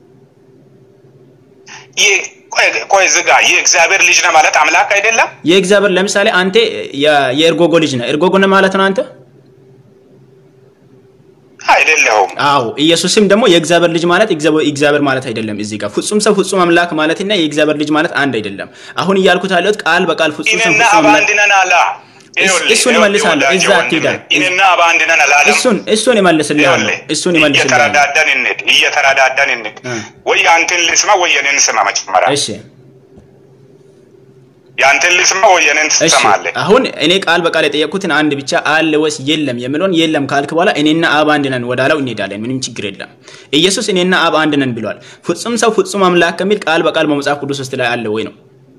ይህ ቆይ ቆይ ዝጋ። የእግዚአብሔር ልጅ ነህ ማለት አምላክ አይደለም? የእግዚአብሔር ለምሳሌ አንተ የ- የኤርጎጎ ልጅ ነህ። ኤርጎጎ ነህ ማለት ነው አንተ። አይደለሁም። አዎ ኢየሱስም ደግሞ የእግዚአብሔር ልጅ ማለት እግዚአብሔር እግዚአብሔር ማለት አይደለም። እዚህ ጋር ፍጹም ሰው ፍጹም አምላክ ማለትና የእግዚአብሔር ልጅ ማለት አንድ አይደለም። አሁን እያልኩት ያለሁት ቃል በቃል ፍጹም ሰው እኔና ፍጹም አብ አምላክ አንድ ነን አለ። ይኸውልህ፣ እሱን ይኸውልህ እመልሳለሁ። ወዳጄ እዛ ወንድሜ፣ አትሄዳም። እኔና አብ አንድ ነን አላለም? እሱን እሱን ይመልስልሃለሁ። ይኸውልህ፣ እሱን ይመልስልሃለሁ። እየተረዳዳን እንሂድ፣ እየተረዳዳን እንሂድ። እ። ወይ አንተን ልስማ ወይ እኔን ስማ መጀመሪያ። እሺ ያንተን ልስማ ወይ የኔን እሺ ትሰማለህ? አሁን እኔ ቃል በቃል የጠየቅኩትን አንድ ብቻ አለ ወይስ የለም የሚለውን የለም ካልክ በኋላ እኔና አብ አንድ ነን ወዳለው እንሄዳለን። ምንም ችግር የለም። ኢየሱስ እኔና አብ አንድ ነን ብሏል። ፍጹም ሰው ፍጹም አምላክ ከሚል ቃል በቃል በመጽሐፍ ቅዱስ ውስጥ ላይ አለ ወይ ነው?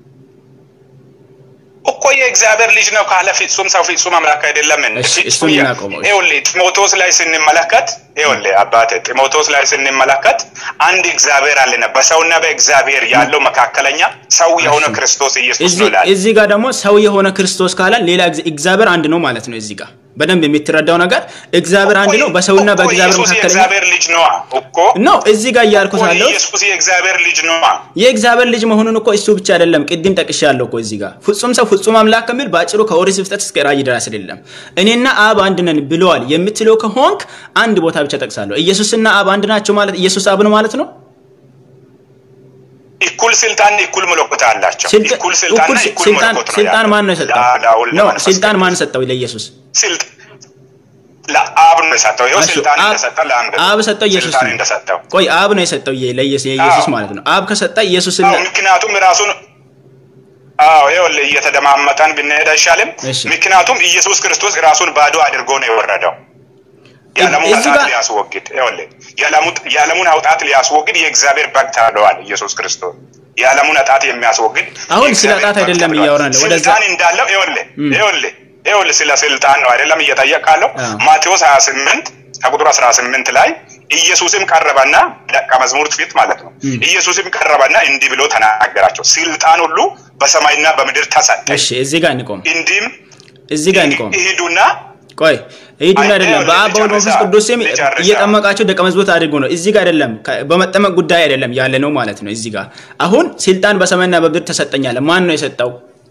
እኮ የእግዚአብሔር ልጅ ነው ካለ ፍጹም ሰው ፍጹም አምላክ አይደለም። እሺ፣ እሱን እናቆመው። ይኸውልህ ጢሞቴዎስ ላይ ስንመለከት ይኸውልህ አባቴ ጢሞቴዎስ ላይ ስንመለከት አንድ እግዚአብሔር አለና በሰውና በእግዚአብሔር ያለው መካከለኛ ሰው የሆነ ክርስቶስ ኢየሱስ ነው እዚህ ይላል። እዚህ ጋር ደግሞ ሰው የሆነ ክርስቶስ ካለ ሌላ እግዚ- እግዚአብሔር አንድ ነው ማለት ነው። እዚህ ጋር በደንብ የምትረዳው ነገር እግዚአብሔር አንድ ነው በሰውና እኮ በእግዚአብሔር ኢየሱስ መካከለኛ የእግዚአብሔር ልጅ ነዋ እኮ ነው። እዚህ ጋር እያልኩት እኮ ያለው ኢየሱስ የእግዚአብሔር ልጅ ነዋ። የእግዚአብሔር ልጅ መሆኑን እኮ እሱ ብቻ አይደለም። ቅድም ጠቅሻለሁ እኮ እዚህ ጋር ፍጹም ሰው ፍጹም አምላክ ከሚል በአጭሩ ከኦሪት ዘፍጥረት እስከ ራእይ ድረስ አይደለም። እኔና አብ አንድ ነን ብለዋል የምትለው ከሆንክ አንድ ቦታ ብቻ ጠቅሳለሁ። ኢየሱስና አብ አንድ ናቸው ማለት ኢየሱስ አብ ነው ማለት ነው። እኩል ስልጣን እኩል መለኮት አላቸው። ስልጣን እኩል ስልጣንና እኩል እኩል ስልጣን መለኮት ነው ስልጣን ያለው። ማን ነው የሰጠው? ላ- ለአሁን ነው ለመንፈስ ስልጣን ማን ቅዱስ። ሰጠው ለኢየሱስ? ስልጥ ለአብ ነው የሰጠው። ይኸው እሺ፣ ስልጣን አብ- እንደሰጠ ለአንድ አብ ሰጠው ኢየሱስ ስልጣን ነው። እንደሰጠው ቆይ አብ ነው የሰጠው የ- ለኢየሱስ የኢየሱስ አዎ። ማለት ነው። አብ ከሰጠ ኢየሱስና አዎ፣ ምክንያቱም ራሱን አዎ ይኸውልህ እየተደማመጠን ብንሄድ አይሻልም? እሺ። ምክንያቱም ኢየሱስ ክርስቶስ ራሱን ባዶ አድርጎ ነው የወረደው የዓለሙን እዚህ ኃጢአት ጋር- ሊያስወግድ ይኸውልህ የዓለሙ- የዓለሙን ኃጢአት ሊያስወግድ የእግዚአብሔር በግ ተብለዋል ኢየሱስ ክርስቶስ የዓለሙን ኃጢአት የሚያስወግድ አሁን ስለ የእግዚአብሔር ኃጢአት በግ አይደለም ተብለዋል። እያወራን ነው። ወደዛ- ስልጣን እንዳለው ይኸውልህ ይኸውልህ ይኸውልህ ስለ ስልጣን ነው አይደለም እየጠየቃለሁ አዎ። ማቴዎስ 28 ከቁጥር 18 ላይ ኢየሱስም ቀረበና ደቀ መዝሙርት ፊት ማለት ነው ኢየሱስም ቀረበና እንዲህ ብሎ ተናገራቸው ስልጣን ሁሉ በሰማይና በምድር ተሰጠ እሺ፣ እዚህ ጋር እንቆም። እንዲህም እዚህ ጋር እንቆም። ይሂዱና ቆይ ሂዱና አይ፣ አይደለም ይኸውልህ፣ በአብ በወልድ ልጨርሳ፣ መንፈስ ቅዱስ ስም ልጨርሳ። እየጠመቃቸው ደቀ መዝሙርት አድርጎ ነው። እዚህ ጋር አይደለም ከ- በመጠመቅ ጉዳይ አይደለም ያለ ነው ማለት ነው። እዚህ ጋር አሁን ስልጣን በሰማይና በምድር ተሰጠኛለ። ማን ነው የሰጠው?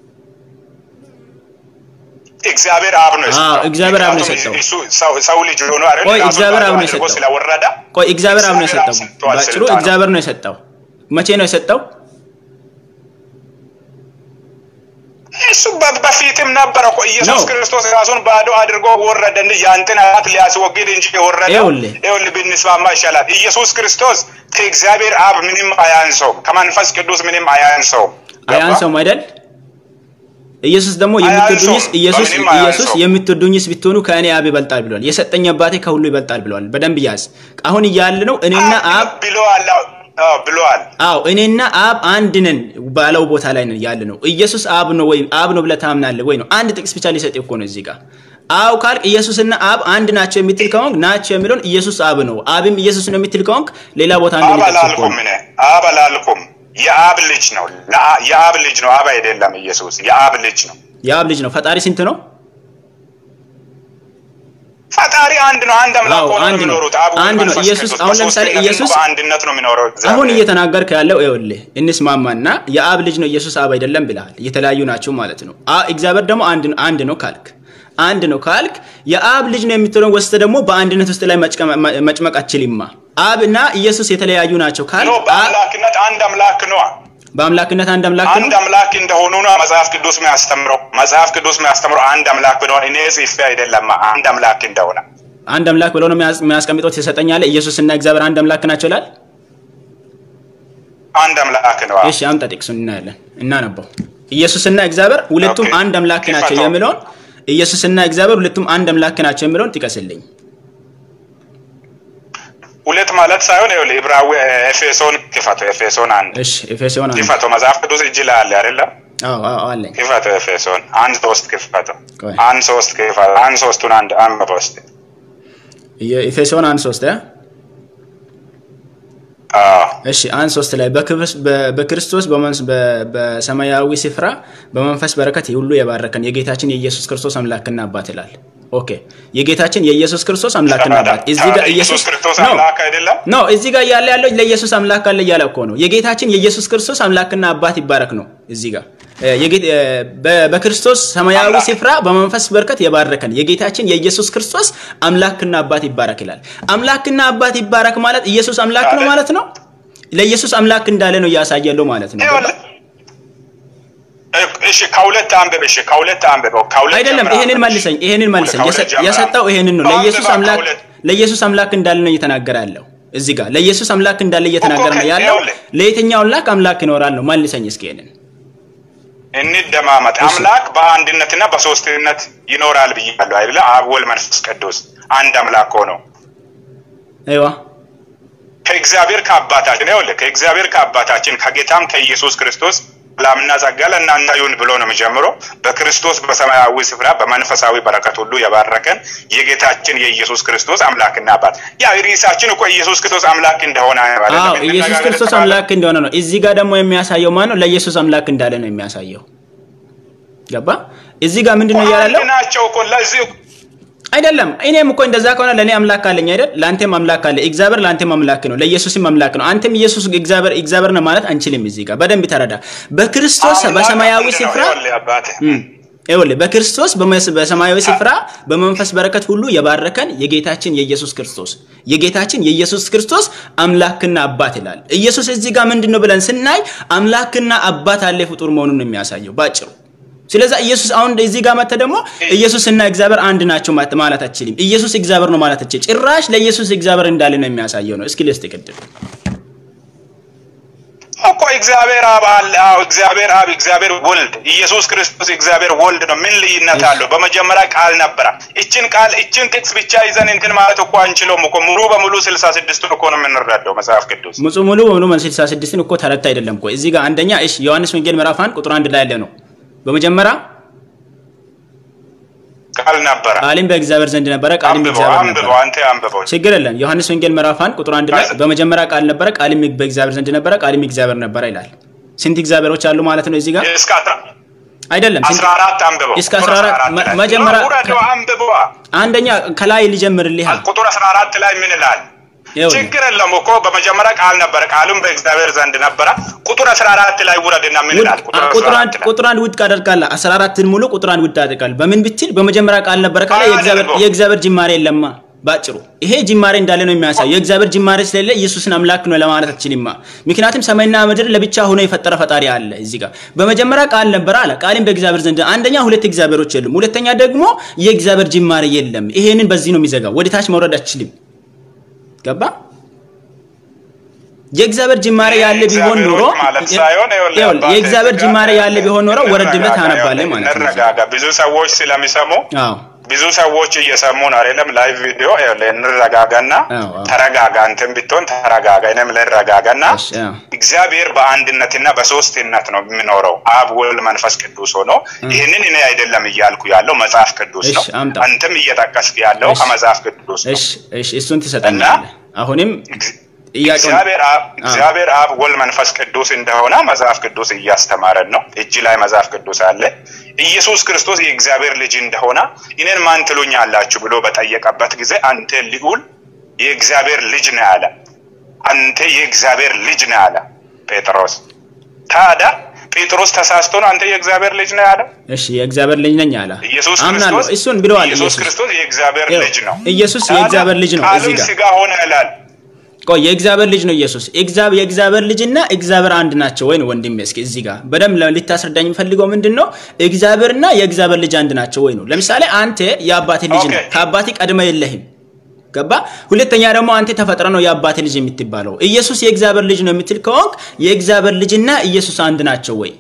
እግዚአብሔር አብ ነው የሰጠው። አዎ፣ እግዚአብሔር አብ ነው ምክንያቱም የሰጠው። እሱ ሰው- ሰው ልጅ ሆኖ አይደል ቆይ ራሱን እግዚአብሔር ባዶ አብ ነው አድርጎ የሰጠው። ስለወረደ ቆይ እግዚአብሔር አብ ነው እግዚአብሔር የሰጠው። አብ ሰጥቷል ባጭሩ ስልጣኑን። እግዚአብሔር ነው የሰጠው። መቼ ነው የሰጠው? እሱ በ- በፊትም ነበረ እኮ ኢየሱስ ነው። ክርስቶስ ራሱን ባዶ አድርጎ ወረደ እንጂ ያንተን ኃጢአት ሊያስወግድ እንጂ የወረደው ይኸውልህ። ይኸውልህ ብንስማማ ይሻላል። ኢየሱስ ክርስቶስ ከእግዚአብሔር አብ ምንም አያንሰውም፣ ከመንፈስ ቅዱስ ምንም አያንሰውም። ገባ? አያንሰውም አይደል? ኢየሱስ ደግሞ የምትወዱኝስ አያንሰውም። ኢየሱስ በምንም ኢየሱስ አያንሰውም። የምትወዱኝስ ብትሆኑ ከእኔ አብ ይበልጣል ብሏል። የሰጠኝ አባቴ ከሁሉ ይበልጣል ብሏል። በደንብ ያዝ። አሁን እያለ ነው እኔና አብ ብለዋል። አዎ ብለዋል። አዎ እኔና አብ አንድ ነን ባለው ቦታ ላይ ነን ያለ ነው። ኢየሱስ አብ ነው ወይ አብ ነው ብለህ ታምናለህ ወይ ነው? አንድ ጥቅስ ብቻ ሊሰጥ እኮ ነው እዚህ ጋር። አው ካልክ ኢየሱስና አብ አንድ ናቸው የምትል ከሆንክ ናቸው የሚለውን ኢየሱስ አብ ነው አብም ኢየሱስ ነው የምትል ከሆንክ ሌላ ቦታ አንድ አብ ሊጠቅስ እኮ አላልኩም ነው። እኔ አብ አላልኩም። የአብ ልጅ ነው። ለአ- የአብ ልጅ ነው። አብ አይደለም። ኢየሱስ የአብ ልጅ ነው። የአብ ልጅ ነው። ፈጣሪ ስንት ነው? ፈጣሪ አንድ ነው። አንድ አምላክ አዎ፣ ሆኖ ነው አንድ ነው። የሚኖሩት። አብ ወልድ፣ አንድ ነው። መንፈስ ኢየሱስ ቅዱስ አሁን ለምሳሌ በሦስትነት ኢየሱስ በአንድነት ነው የሚኖረው። እግዚአብሔር። አሁን እየተናገርክ ያለው ይኸውልህ እንስማማና የአብ ልጅ ነው ኢየሱስ አብ አይደለም ብለሃል። የተለያዩ ናቸው ማለት ነው። አ- እግዚአብሔር ደግሞ አንድ አንድ ነው ካልክ አንድ ነው ካልክ የአብ ልጅ ነው የምትለው ወስደ ደግሞ በአንድነት ውስጥ ላይ መጭቀ- መ- መጭመቅ አችልማ። አብ እና ኢየሱስ የተለያዩ ናቸው ኖ ካልክ አ- በአምላክነት አንድ አምላክ ነው። በአምላክነት አንድ አምላክ አንድ ነው። አምላክ እንደሆኑ ነው መጽሐፍ ቅዱስ የሚያስተምረው። መጽሐፍ ቅዱስ የሚያስተምረው አንድ አምላክ ብሎ እኔ ጽፌ አይደለም አንድ አምላክ እንደሆነ አንድ አምላክ ብሎ ነው የሚያስ- የሚያስቀምጠው ትሰጠኛለ። ኢየሱስ እና እግዚአብሔር አንድ አምላክ ናቸው ይላል። አንድ አምላክ ነው። እሺ አምጣ ጥቅሱን እናያለን፣ እናነበው። ኢየሱስና እግዚአብሔር ሁለቱም ኦኬ። አንድ አምላክ ናቸው ይፈታው። የሚለውን ኢየሱስና እግዚአብሔር ሁለቱም አንድ አምላክ ናቸው የሚለውን ጥቀስልኝ። ሁለት ማለት ሳይሆን ይኸውልህ ዕብራዊ ኤፌሶን ክፈቶ ኤፌሶን አንድ እሺ ኤፌሶን አንድ ክፈቶ መጽሐፍ ቅዱስ እጅ ላይ አለ አይደለም? አዎ አዎ አለኝ። ክፈቶ ኤፌሶን አንድ ሶስት ክፈቶ ቆይ። አንድ ሶስት ክፈቶ አንድ ሶስቱን አንድ አንብበው እስኪ። ኤፌሶን አንድ ሶስት እ? አዎ እሺ አንድ ሶስት ላይ በክብስ- በ- በክርስቶስ በመንስ- በ- በሰማያዊ ስፍራ በመንፈስ በረከት ሁሉ የባረከን የጌታችን የኢየሱስ ክርስቶስ አምላክና አባት ይላል። ኦኬ የጌታችን የኢየሱስ ክርስቶስ አምላክና አባት እዚህ ጋር ኢየሱስ ክርስቶስ ነው አምላክ አይደለም? ኖ እዚህ ጋር ያለ ያለው ለኢየሱስ አምላክ አለ እያለ እኮ ነው። የጌታችን የኢየሱስ ክርስቶስ አምላክና አባት ይባረክ ነው። እዚህ ጋር እ፣ የጌት- እ፣ በ- በክርስቶስ ሰማያዊ አምላክ። ስፍራ በመንፈስ በረከት የባረከን የጌታችን የኢየሱስ ክርስቶስ አምላክና አባት ይባረክ ይላል። አምላክና አባት ይባረክ ማለት ኢየሱስ አምላክ ነው አለ። ማለት ነው። ለኢየሱስ አምላክ እንዳለ ነው እያሳያለው ማለት ነው። ይኸውልህ እሺ ከሁለት አንብብ። እሺ ከሁለት አንብበው። ከሁለት አይደለም ጀምረህ ይሄንን አንብብ። መልሰኝ፣ ይሄንን መልሰኝ። ከሁለት የሰ- ጀምረህ የሰጠው አንብብ። ይሄንን ነው። አንብበው ለኢየሱስ አምላክ ከሁለት። ለኢየሱስ አምላክ እንዳለ ነው እየተናገረ ያለው እዚህ ጋር ለኢየሱስ አምላክ እንዳለ እየተናገረ ነው እኮ ያለው። ይኸውልህ። ለየትኛው አምላክ አምላክ ይኖራል ነው? መልሰኝ እስኪ ይሄንን እንደማመጥ አምላክ በአንድነትና በሶስትነት ይኖራል ብያለሁ አይደለ? አብ ወልድ መንፈስ ቅዱስ አንድ አምላክ ሆነው አይዋ ከእግዚአብሔር ከአባታችን ይኸውልህ ከእግዚአብሔር ከአባታችን ከጌታም ከኢየሱስ ክርስቶስ ሰላምና ጸጋ ለእናንተ ይሁን ብሎ ነው የሚጀምረው። በክርስቶስ በሰማያዊ ስፍራ በመንፈሳዊ በረከት ሁሉ የባረከን የጌታችን የኢየሱስ ክርስቶስ አምላክና አባት። ያ ርዕሳችን እኮ ኢየሱስ ክርስቶስ አምላክ እንደሆነ አይደለም? አዎ ኢየሱስ ክርስቶስ አምላክ እንደሆነ ነው። እዚህ ጋር ደግሞ የሚያሳየው ማን ነው? ለኢየሱስ አምላክ እንዳለ ነው የሚያሳየው። ገባ? እዚህ ጋር ምንድን ነው እያላለው አንድ ናቸው እኮ ለዚህ አይደለም። እኔም እኮ እንደዛ ከሆነ ለእኔ አምላክ አለኝ አይደል? ለአንተም አምላክ አለ። እግዚአብሔር ለአንተም አምላክ ነው፣ ለኢየሱስም አምላክ ነው። አንተም ኢየሱስ እግዚአብሔር እግዚአብሔር ነው ማለት አንችልም። እዚህ ጋር በደንብ ተረዳ። በክርስቶስ አምላክ በሰማያዊ አንድ ነው። ስፍራ ይኸውልህ አባቴ እም፣ ይኸውልህ በክርስቶስ በመስ- በሰማያዊ ስፍራ በመንፈስ በረከት ሁሉ የባረከን የጌታችን የኢየሱስ ክርስቶስ የጌታችን የኢየሱስ ክርስቶስ አምላክና አባት ይላል። ኢየሱስ እዚህ ጋር ምንድን ነው ብለን ስናይ አምላክና አባት አለ ፍጡር መሆኑን ነው የሚያሳየው ባጭሩ። ስለዚህ ኢየሱስ አሁን እዚህ ጋር መጥተህ ደግሞ ኢየሱስና እግዚአብሔር አንድ ናቸው ማት- ማለት አትችልም። ኢየሱስ እግዚአብሔር ነው ማለት አትችልም። ጭራሽ ለኢየሱስ እግዚአብሔር እንዳለ ነው የሚያሳየው ነው። እስኪ ልስጥ ቅድም እኮ እግዚአብሔር አብ አለ። አዎ እግዚአብሔር አብ፣ እግዚአብሔር ወልድ፣ ኢየሱስ ክርስቶስ እግዚአብሔር ወልድ ነው። ምን ልዩነት አለው? በመጀመሪያ ቃል ነበረ። እችን ቃል እችን ጥቅስ ብቻ ይዘን እንትን ማለት እኮ አንችለውም እኮ ሙሉ በሙሉ ስልሳ ስድስቱን እኮ ነው የምንረዳው መጽሐፍ ቅዱስ። ሙሉ ሙሉ በሙሉ መልስ 66ን እኮ ተረታ አይደለም እኮ እዚህ ጋር አንደኛ እሺ ዮሐንስ ወንጌል ምዕራፍ 1 ቁጥር 1 ላይ ያለ ነው። በመጀመሪያ ቃል ነበረ። ቃልም በእግዚአብሔር ዘንድ ነበረ፣ ቃልም አንብበው በእግዚአብሔር አንብበው፣ ነበረ። አንተ አንብበው። ችግር የለም። ዮሐንስ ወንጌል ምዕራፍ 1 ቁጥር 1 ላይ በመጀመሪያ ቃል ነበረ፣ ቃልም በእግዚአብሔር ዘንድ ነበረ፣ ቃልም እግዚአብሔር ነበረ ይላል። ስንት እግዚአብሔሮች አሉ ማለት ነው እዚህ ጋር? እስከ አስራ- አይደለም ስንት- አስራ አራት አንብበው። እስከ ቁጥር 14 14 ላይ። መጀመሪያ- ውረደው፣ አንብበው። አንደኛ ከላይ ልጀምርልህ። ቁጥር አስራ አራት ላይ ምን ይላል? ይኸውልህ ችግር የለም እኮ በመጀመሪያ ቃል ነበረ፣ ቃሉም በእግዚአብሔር ዘንድ ነበረ። ቁጥር አስራ አራት ላይ ውረድና ምን ይላል? ቁጥር ቁጥር 14 አንድ ላይ። ቁጥር አንድ ውድቅ አደርጋለሁ። 14ን ሙሉ ቁጥር አንድ ውድቅ አደርጋለሁ። በምን ብትል በመጀመሪያ ቃል ነበረ ካለ የእግዚአብሔር አያደርገውም። የእግዚአብሔር ጅማሬ የለማ። ባጭሩ ይሄ ጅማሬ እንዳለ ነው የሚያሳየው። የእግዚአብሔር ጅማሬ ስለሌለ ኢየሱስን አምላክ ነው ለማለት አትችልማ። ምክንያቱም ሰማይና ምድር ለብቻ ሆኖ የፈጠረ ፈጣሪ አለ። እዚህ ጋር በመጀመሪያ ቃል ነበረ አለ። ቃልም በእግዚአብሔር ዘንድ አንደኛ ሁለት እግዚአብሔሮች የሉም። ሁለተኛ ደግሞ የእግዚአብሔር ጅማሬ የለም። ይሄንን በዚህ ነው የሚዘጋው። ወደ ታች መውረድ አትችልም። ገባ? የእግዚአብሔር ጅማሬ ያለ ቢሆን ኖሮ እግዚአብሔሮች ማለት ሳይሆን ይኸውልህ ይኸውልህ፣ አባቴ የእግዚአብሔር እዚህ ጅማሬ ጋር ያለ ቢሆን ኖሮ ወረድ ብለህ እንረጋጋ፣ ታነባለህ ይኸውልህ፣ ማለት ነው። እንረጋጋ። ብዙ ሰዎች ስለሚሰሙ አዎ ብዙ ሰዎች እየሰሙ ነው አይደለም? ላይቭ ቪዲዮ ይኸውልህ፣ እንረጋጋና አዎ፣ አዎ። ተረጋጋ። አንተም ብትሆን ተረጋጋ፣ እኔም ልረጋጋና እሺ፣ አዎ። እግዚአብሔር በአንድነትና በሶስትነት ነው የሚኖረው። አብ ወልድ፣ መንፈስ ቅዱስ ሆኖ ይህንን እኔ አይደለም እያልኩ ያለው መጽሐፍ ቅዱስ ነው። እሺ፣ አምጣ። አንተም እየጠቀስክ ያለው እሺ። ከመጽሐፍ ቅዱስ ነው። እሺ እሺ እሱን ትሰጠኛለህ። አሁንም ጥያቄውን እግዚአብሔር አብ እግዚአብሔር አብ ወልድ መንፈስ ቅዱስ እንደሆነ መጽሐፍ ቅዱስ እያስተማረን ነው። እጅ ላይ መጽሐፍ ቅዱስ አለ። ኢየሱስ ክርስቶስ የእግዚአብሔር ልጅ እንደሆነ እኔን ማን ትሉኛላችሁ ብሎ በጠየቀበት ጊዜ አንተ ልዑል የእግዚአብሔር ልጅ ነህ አለ። አንተ የእግዚአብሔር ልጅ ነህ አለ ጴጥሮስ። ታዲያ ጴጥሮስ ተሳስቶ ነው አንተ የእግዚአብሔር ልጅ ነህ አለ? እሺ የእግዚአብሔር ልጅ ነኝ አለ። ኢየሱስ አምናለሁ። ክርስቶስ እሱን ብለዋል። ኢየሱስ ኢየሱስ ክርስቶስ የእግዚአብሔር ይኸው፣ ልጅ ነው። ኢየሱስ ታዲያ የእግዚአብሔር ልጅ ነው። እዚህ ቃልም ጋር ስጋ ሆነ ይላል። ቆይ የእግዚአብሔር ልጅ ነው ኢየሱስ። እግዚአብሔር የእግዚአብሔር ልጅና እግዚአብሔር አንድ ናቸው ወይ ነው ወንድሜ? እስኪ እዚህ ጋር በደንብ ለ- ልታስረዳኝ የምፈልገው ምንድን ነው? እግዚአብሔርና የእግዚአብሔር ልጅ አንድ ናቸው ወይ ነው። ለምሳሌ አንተ የአባቴ ልጅ ነህ፣ ኦኬ። ከአባቴ ቀድመ የለህም። ገባ? ሁለተኛ ደግሞ አንተ ተፈጥረ ነው የአባቴ ልጅ የምትባለው። ኢየሱስ የእግዚአብሔር ልጅ ነው የምትል ከሆንክ የእግዚአብሔር ልጅና ኢየሱስ አንድ ናቸው ወይ?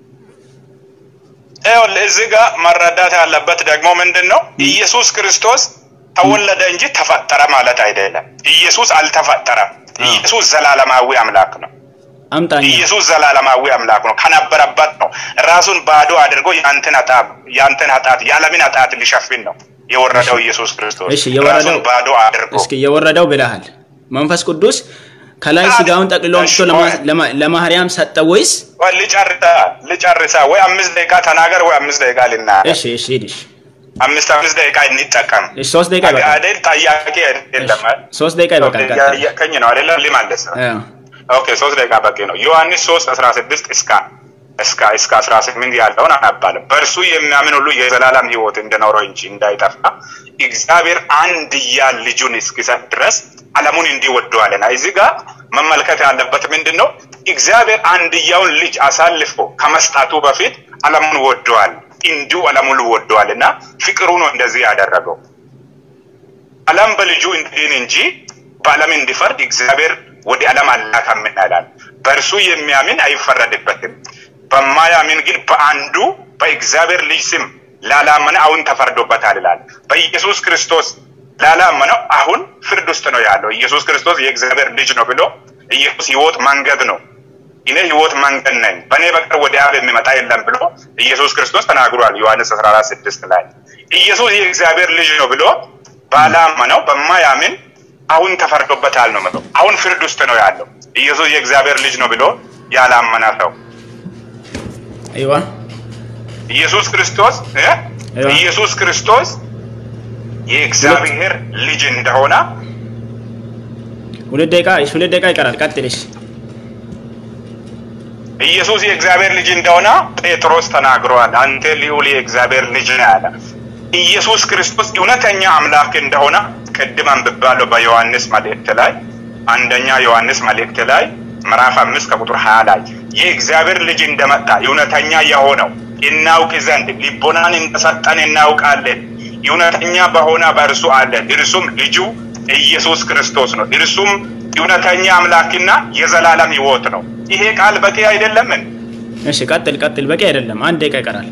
ይኸውልህ እዚህ ጋር መረዳት ያለበት ደግሞ ምንድን ነው? ኢየሱስ ክርስቶስ ተወለደ እንጂ ተፈጠረ ማለት አይደለም። ኢየሱስ አልተፈጠረም። ኢየሱስ ዘላለማዊ አምላክ ነው። አምጣኛ ኢየሱስ ዘላለማዊ አምላክ ነው። ከነበረበት ነው ራሱን ባዶ አድርጎ ያንተን ኃጢአት ያንተን ኃጢአት የዓለምን ኃጢአት ሊሸፍን ነው የወረደው ኢየሱስ ክርስቶስ እሺ የወረደው ራሱን ባዶ አድርጎ እስኪ የወረደው ብለሃል። መንፈስ ቅዱስ ከላይ አለ። ስጋውን ጠቅልሎ እሺ፣ አምጥቶ ለማ- ቆይ። ለማ- ለማርያም ሰጠ ወይስ? ወይ ልጨርሳ ልጨርሳ ወይ አምስት ደቂቃ ተናገር ወይ አምስት ደቂቃ ልናገር እሺ እሺ ሂድ እሺ አምስት አምስት ደቂቃ እንጠቀም እሺ ሶስት ደቂቃ ይበቃል። አይደል ጥያቄ አይደለም ሶስት ደቂቃ ይበቃል። ቀጥል። ጠየቀኝ ነው አይደለም ሊመልስ ነው አዎ። ኦኬ ሶስት ደቂቃ በቂ ነው ዮሐንስ ሶስት አስራ ስድስት እስከ እስከ እስከ አስራ ስምንት ያለውን አነባለሁ በእርሱ የሚያምን ሁሉ የዘላለም ህይወት እንደኖረው እንጂ እንዳይጠፋ እግዚአብሔር አንድያ ልጁን እስኪሰጥ ድረስ ዓለሙን እንዲወደዋልና እዚህ ጋር መመልከት ያለበት ምንድን ነው እግዚአብሔር አንድያውን ልጅ አሳልፎ ከመስጣቱ በፊት ዓለሙን ወደዋል እንዲሁ ዓለሙን ወደዋል እና ፍቅሩ ነው እንደዚህ ያደረገው ዓለም በልጁ እንዲድን እንጂ በዓለም እንዲፈርድ እግዚአብሔር ወደ ዓለም አላከም ይላል። በእርሱ የሚያምን አይፈረድበትም። በማያምን ግን በአንዱ በእግዚአብሔር ልጅ ስም ላላመነ አሁን ተፈርዶበታል ይላል። በኢየሱስ ክርስቶስ ላላመነው አሁን ፍርድ ውስጥ ነው ያለው። ኢየሱስ ክርስቶስ የእግዚአብሔር ልጅ ነው ብሎ ኢየሱስ ሕይወት መንገድ ነው እኔ ሕይወት መንገድ ነኝ፣ በእኔ በቀር ወደ አብ የሚመጣ የለም ብሎ ኢየሱስ ክርስቶስ ተናግሯል። ዮሐንስ 14 ስድስት ላይ ኢየሱስ የእግዚአብሔር ልጅ ነው ብሎ ባላመነው በማያምን አሁን ተፈርዶበታል ነው የምለው። አሁን ፍርድ ውስጥ ነው ያለው። ኢየሱስ የእግዚአብሔር ልጅ ነው ብሎ ያላመነ ሰው አይዋ ኢየሱስ ክርስቶስ እ ኢየሱስ ክርስቶስ የእግዚአብሔር ልጅ እንደሆነ ሁለት ደቂቃ ሁለት ደቂቃ ይቀራል። ቀጥልሽ። ኢየሱስ የእግዚአብሔር ልጅ እንደሆነ ጴጥሮስ ተናግሯል። አንተ ልዑል የእግዚአብሔር ልጅ ነህ አለ። ኢየሱስ ክርስቶስ እውነተኛ አምላክ እንደሆነ ቅድም አንብቤያለሁ በዮሐንስ መልእክት ላይ አንደኛ ዮሐንስ መልእክት ላይ ምዕራፍ አምስት ከቁጥር ሀያ ላይ የእግዚአብሔር ልጅ እንደመጣ እውነተኛ የሆነው እናውቅ ዘንድ ልቦናን እንደሰጠን እናውቃለን። እውነተኛ በሆነ በእርሱ አለን። እርሱም ልጁ ኢየሱስ ክርስቶስ ነው። እርሱም እውነተኛ አምላክና የዘላለም ሕይወት ነው። ይሄ ቃል በቂ አይደለምን? እሺ ቀጥል ቀጥል። በቂ አይደለም። አንድ ደቂቃ ይቀራል።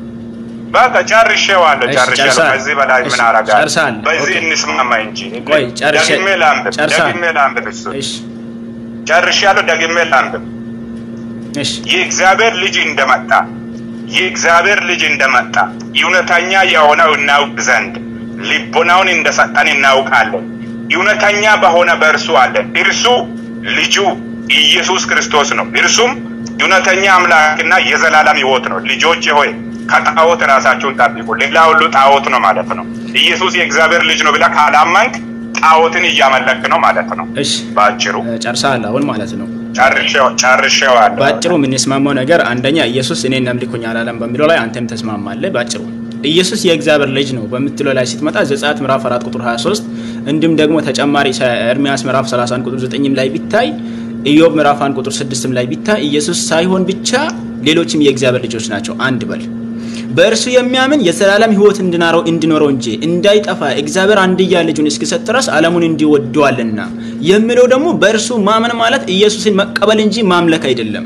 በቃ ጨርሼዋለሁ፣ እሺ፣ ጨርሼዋለሁ። ጨርሰሃል። ከዚህ በላይ ምን እሺ፣ አደርጋለሁ? ጨርሰሃል። በዚህ ኦኬ። እንስማማ እንጂ ቆይ፣ ጨርሼ- ደግሜ ላንብብ፣ ጨርሰሃል። ደግሜ ላንብብ። እሱ እሺ ጨርሼያለሁ፣ ደግሜ ላንብብ። እሺ የእግዚአብሔር ልጅ እንደመጣ የእግዚአብሔር ልጅ እንደመጣ እውነተኛ የሆነው እናውቅ ዘንድ ልቦናውን እንደሰጠን እናውቃለን። እውነተኛ በሆነ በእርሱ አለን። እርሱ ልጁ ኢየሱስ ክርስቶስ ነው። እርሱም እውነተኛ አምላክና የዘላለም ሕይወት ነው። ልጆች ሆይ ከጣዖት ራሳችሁን ጠብቁ። ሌላ ሁሉ ጣዖት ነው ማለት ነው። ኢየሱስ የእግዚአብሔር ልጅ ነው ብለህ ካላመንክ ጣዖትን እያመለክ ነው ማለት ነው። እሺ በአጭሩ እ፣ ጨርሰሃል አሁን ማለት ነው። ጨርሼው- ጨርሼዋለሁ። በአጭሩ የምንስማማው ነገር አንደኛ ኢየሱስ እኔን አምልኩኝ አላለም በሚለው ላይ አንተም ተስማማለህ። በአጭሩ ኢየሱስ የእግዚአብሔር ልጅ ነው በምትለው ላይ ስትመጣ ዘጸአት ምዕራፍ 4 ቁጥር 23 እንዲሁም ደግሞ ተጨማሪ ሰ- ኤርምያስ ምዕራፍ 31 ቁጥር 9 ላይ ቢታይ ኢዮብ ምዕራፍ 1 ቁጥር 6 ላይ ቢታይ ኢየሱስ ሳይሆን ብቻ ሌሎችም የእግዚአብሔር ልጆች ናቸው። አንድ በል በእርሱ የሚያምን የዘላለም ሕይወት እንዲኖረው እንዲኖረው እንጂ እንዳይጠፋ እግዚአብሔር አንድያ ልጁን እስኪሰጥ ድረስ ዓለሙን እንዲወደዋልና የሚለው ደግሞ በእርሱ ማመን ማለት ኢየሱስን መቀበል እንጂ ማምለክ አይደለም።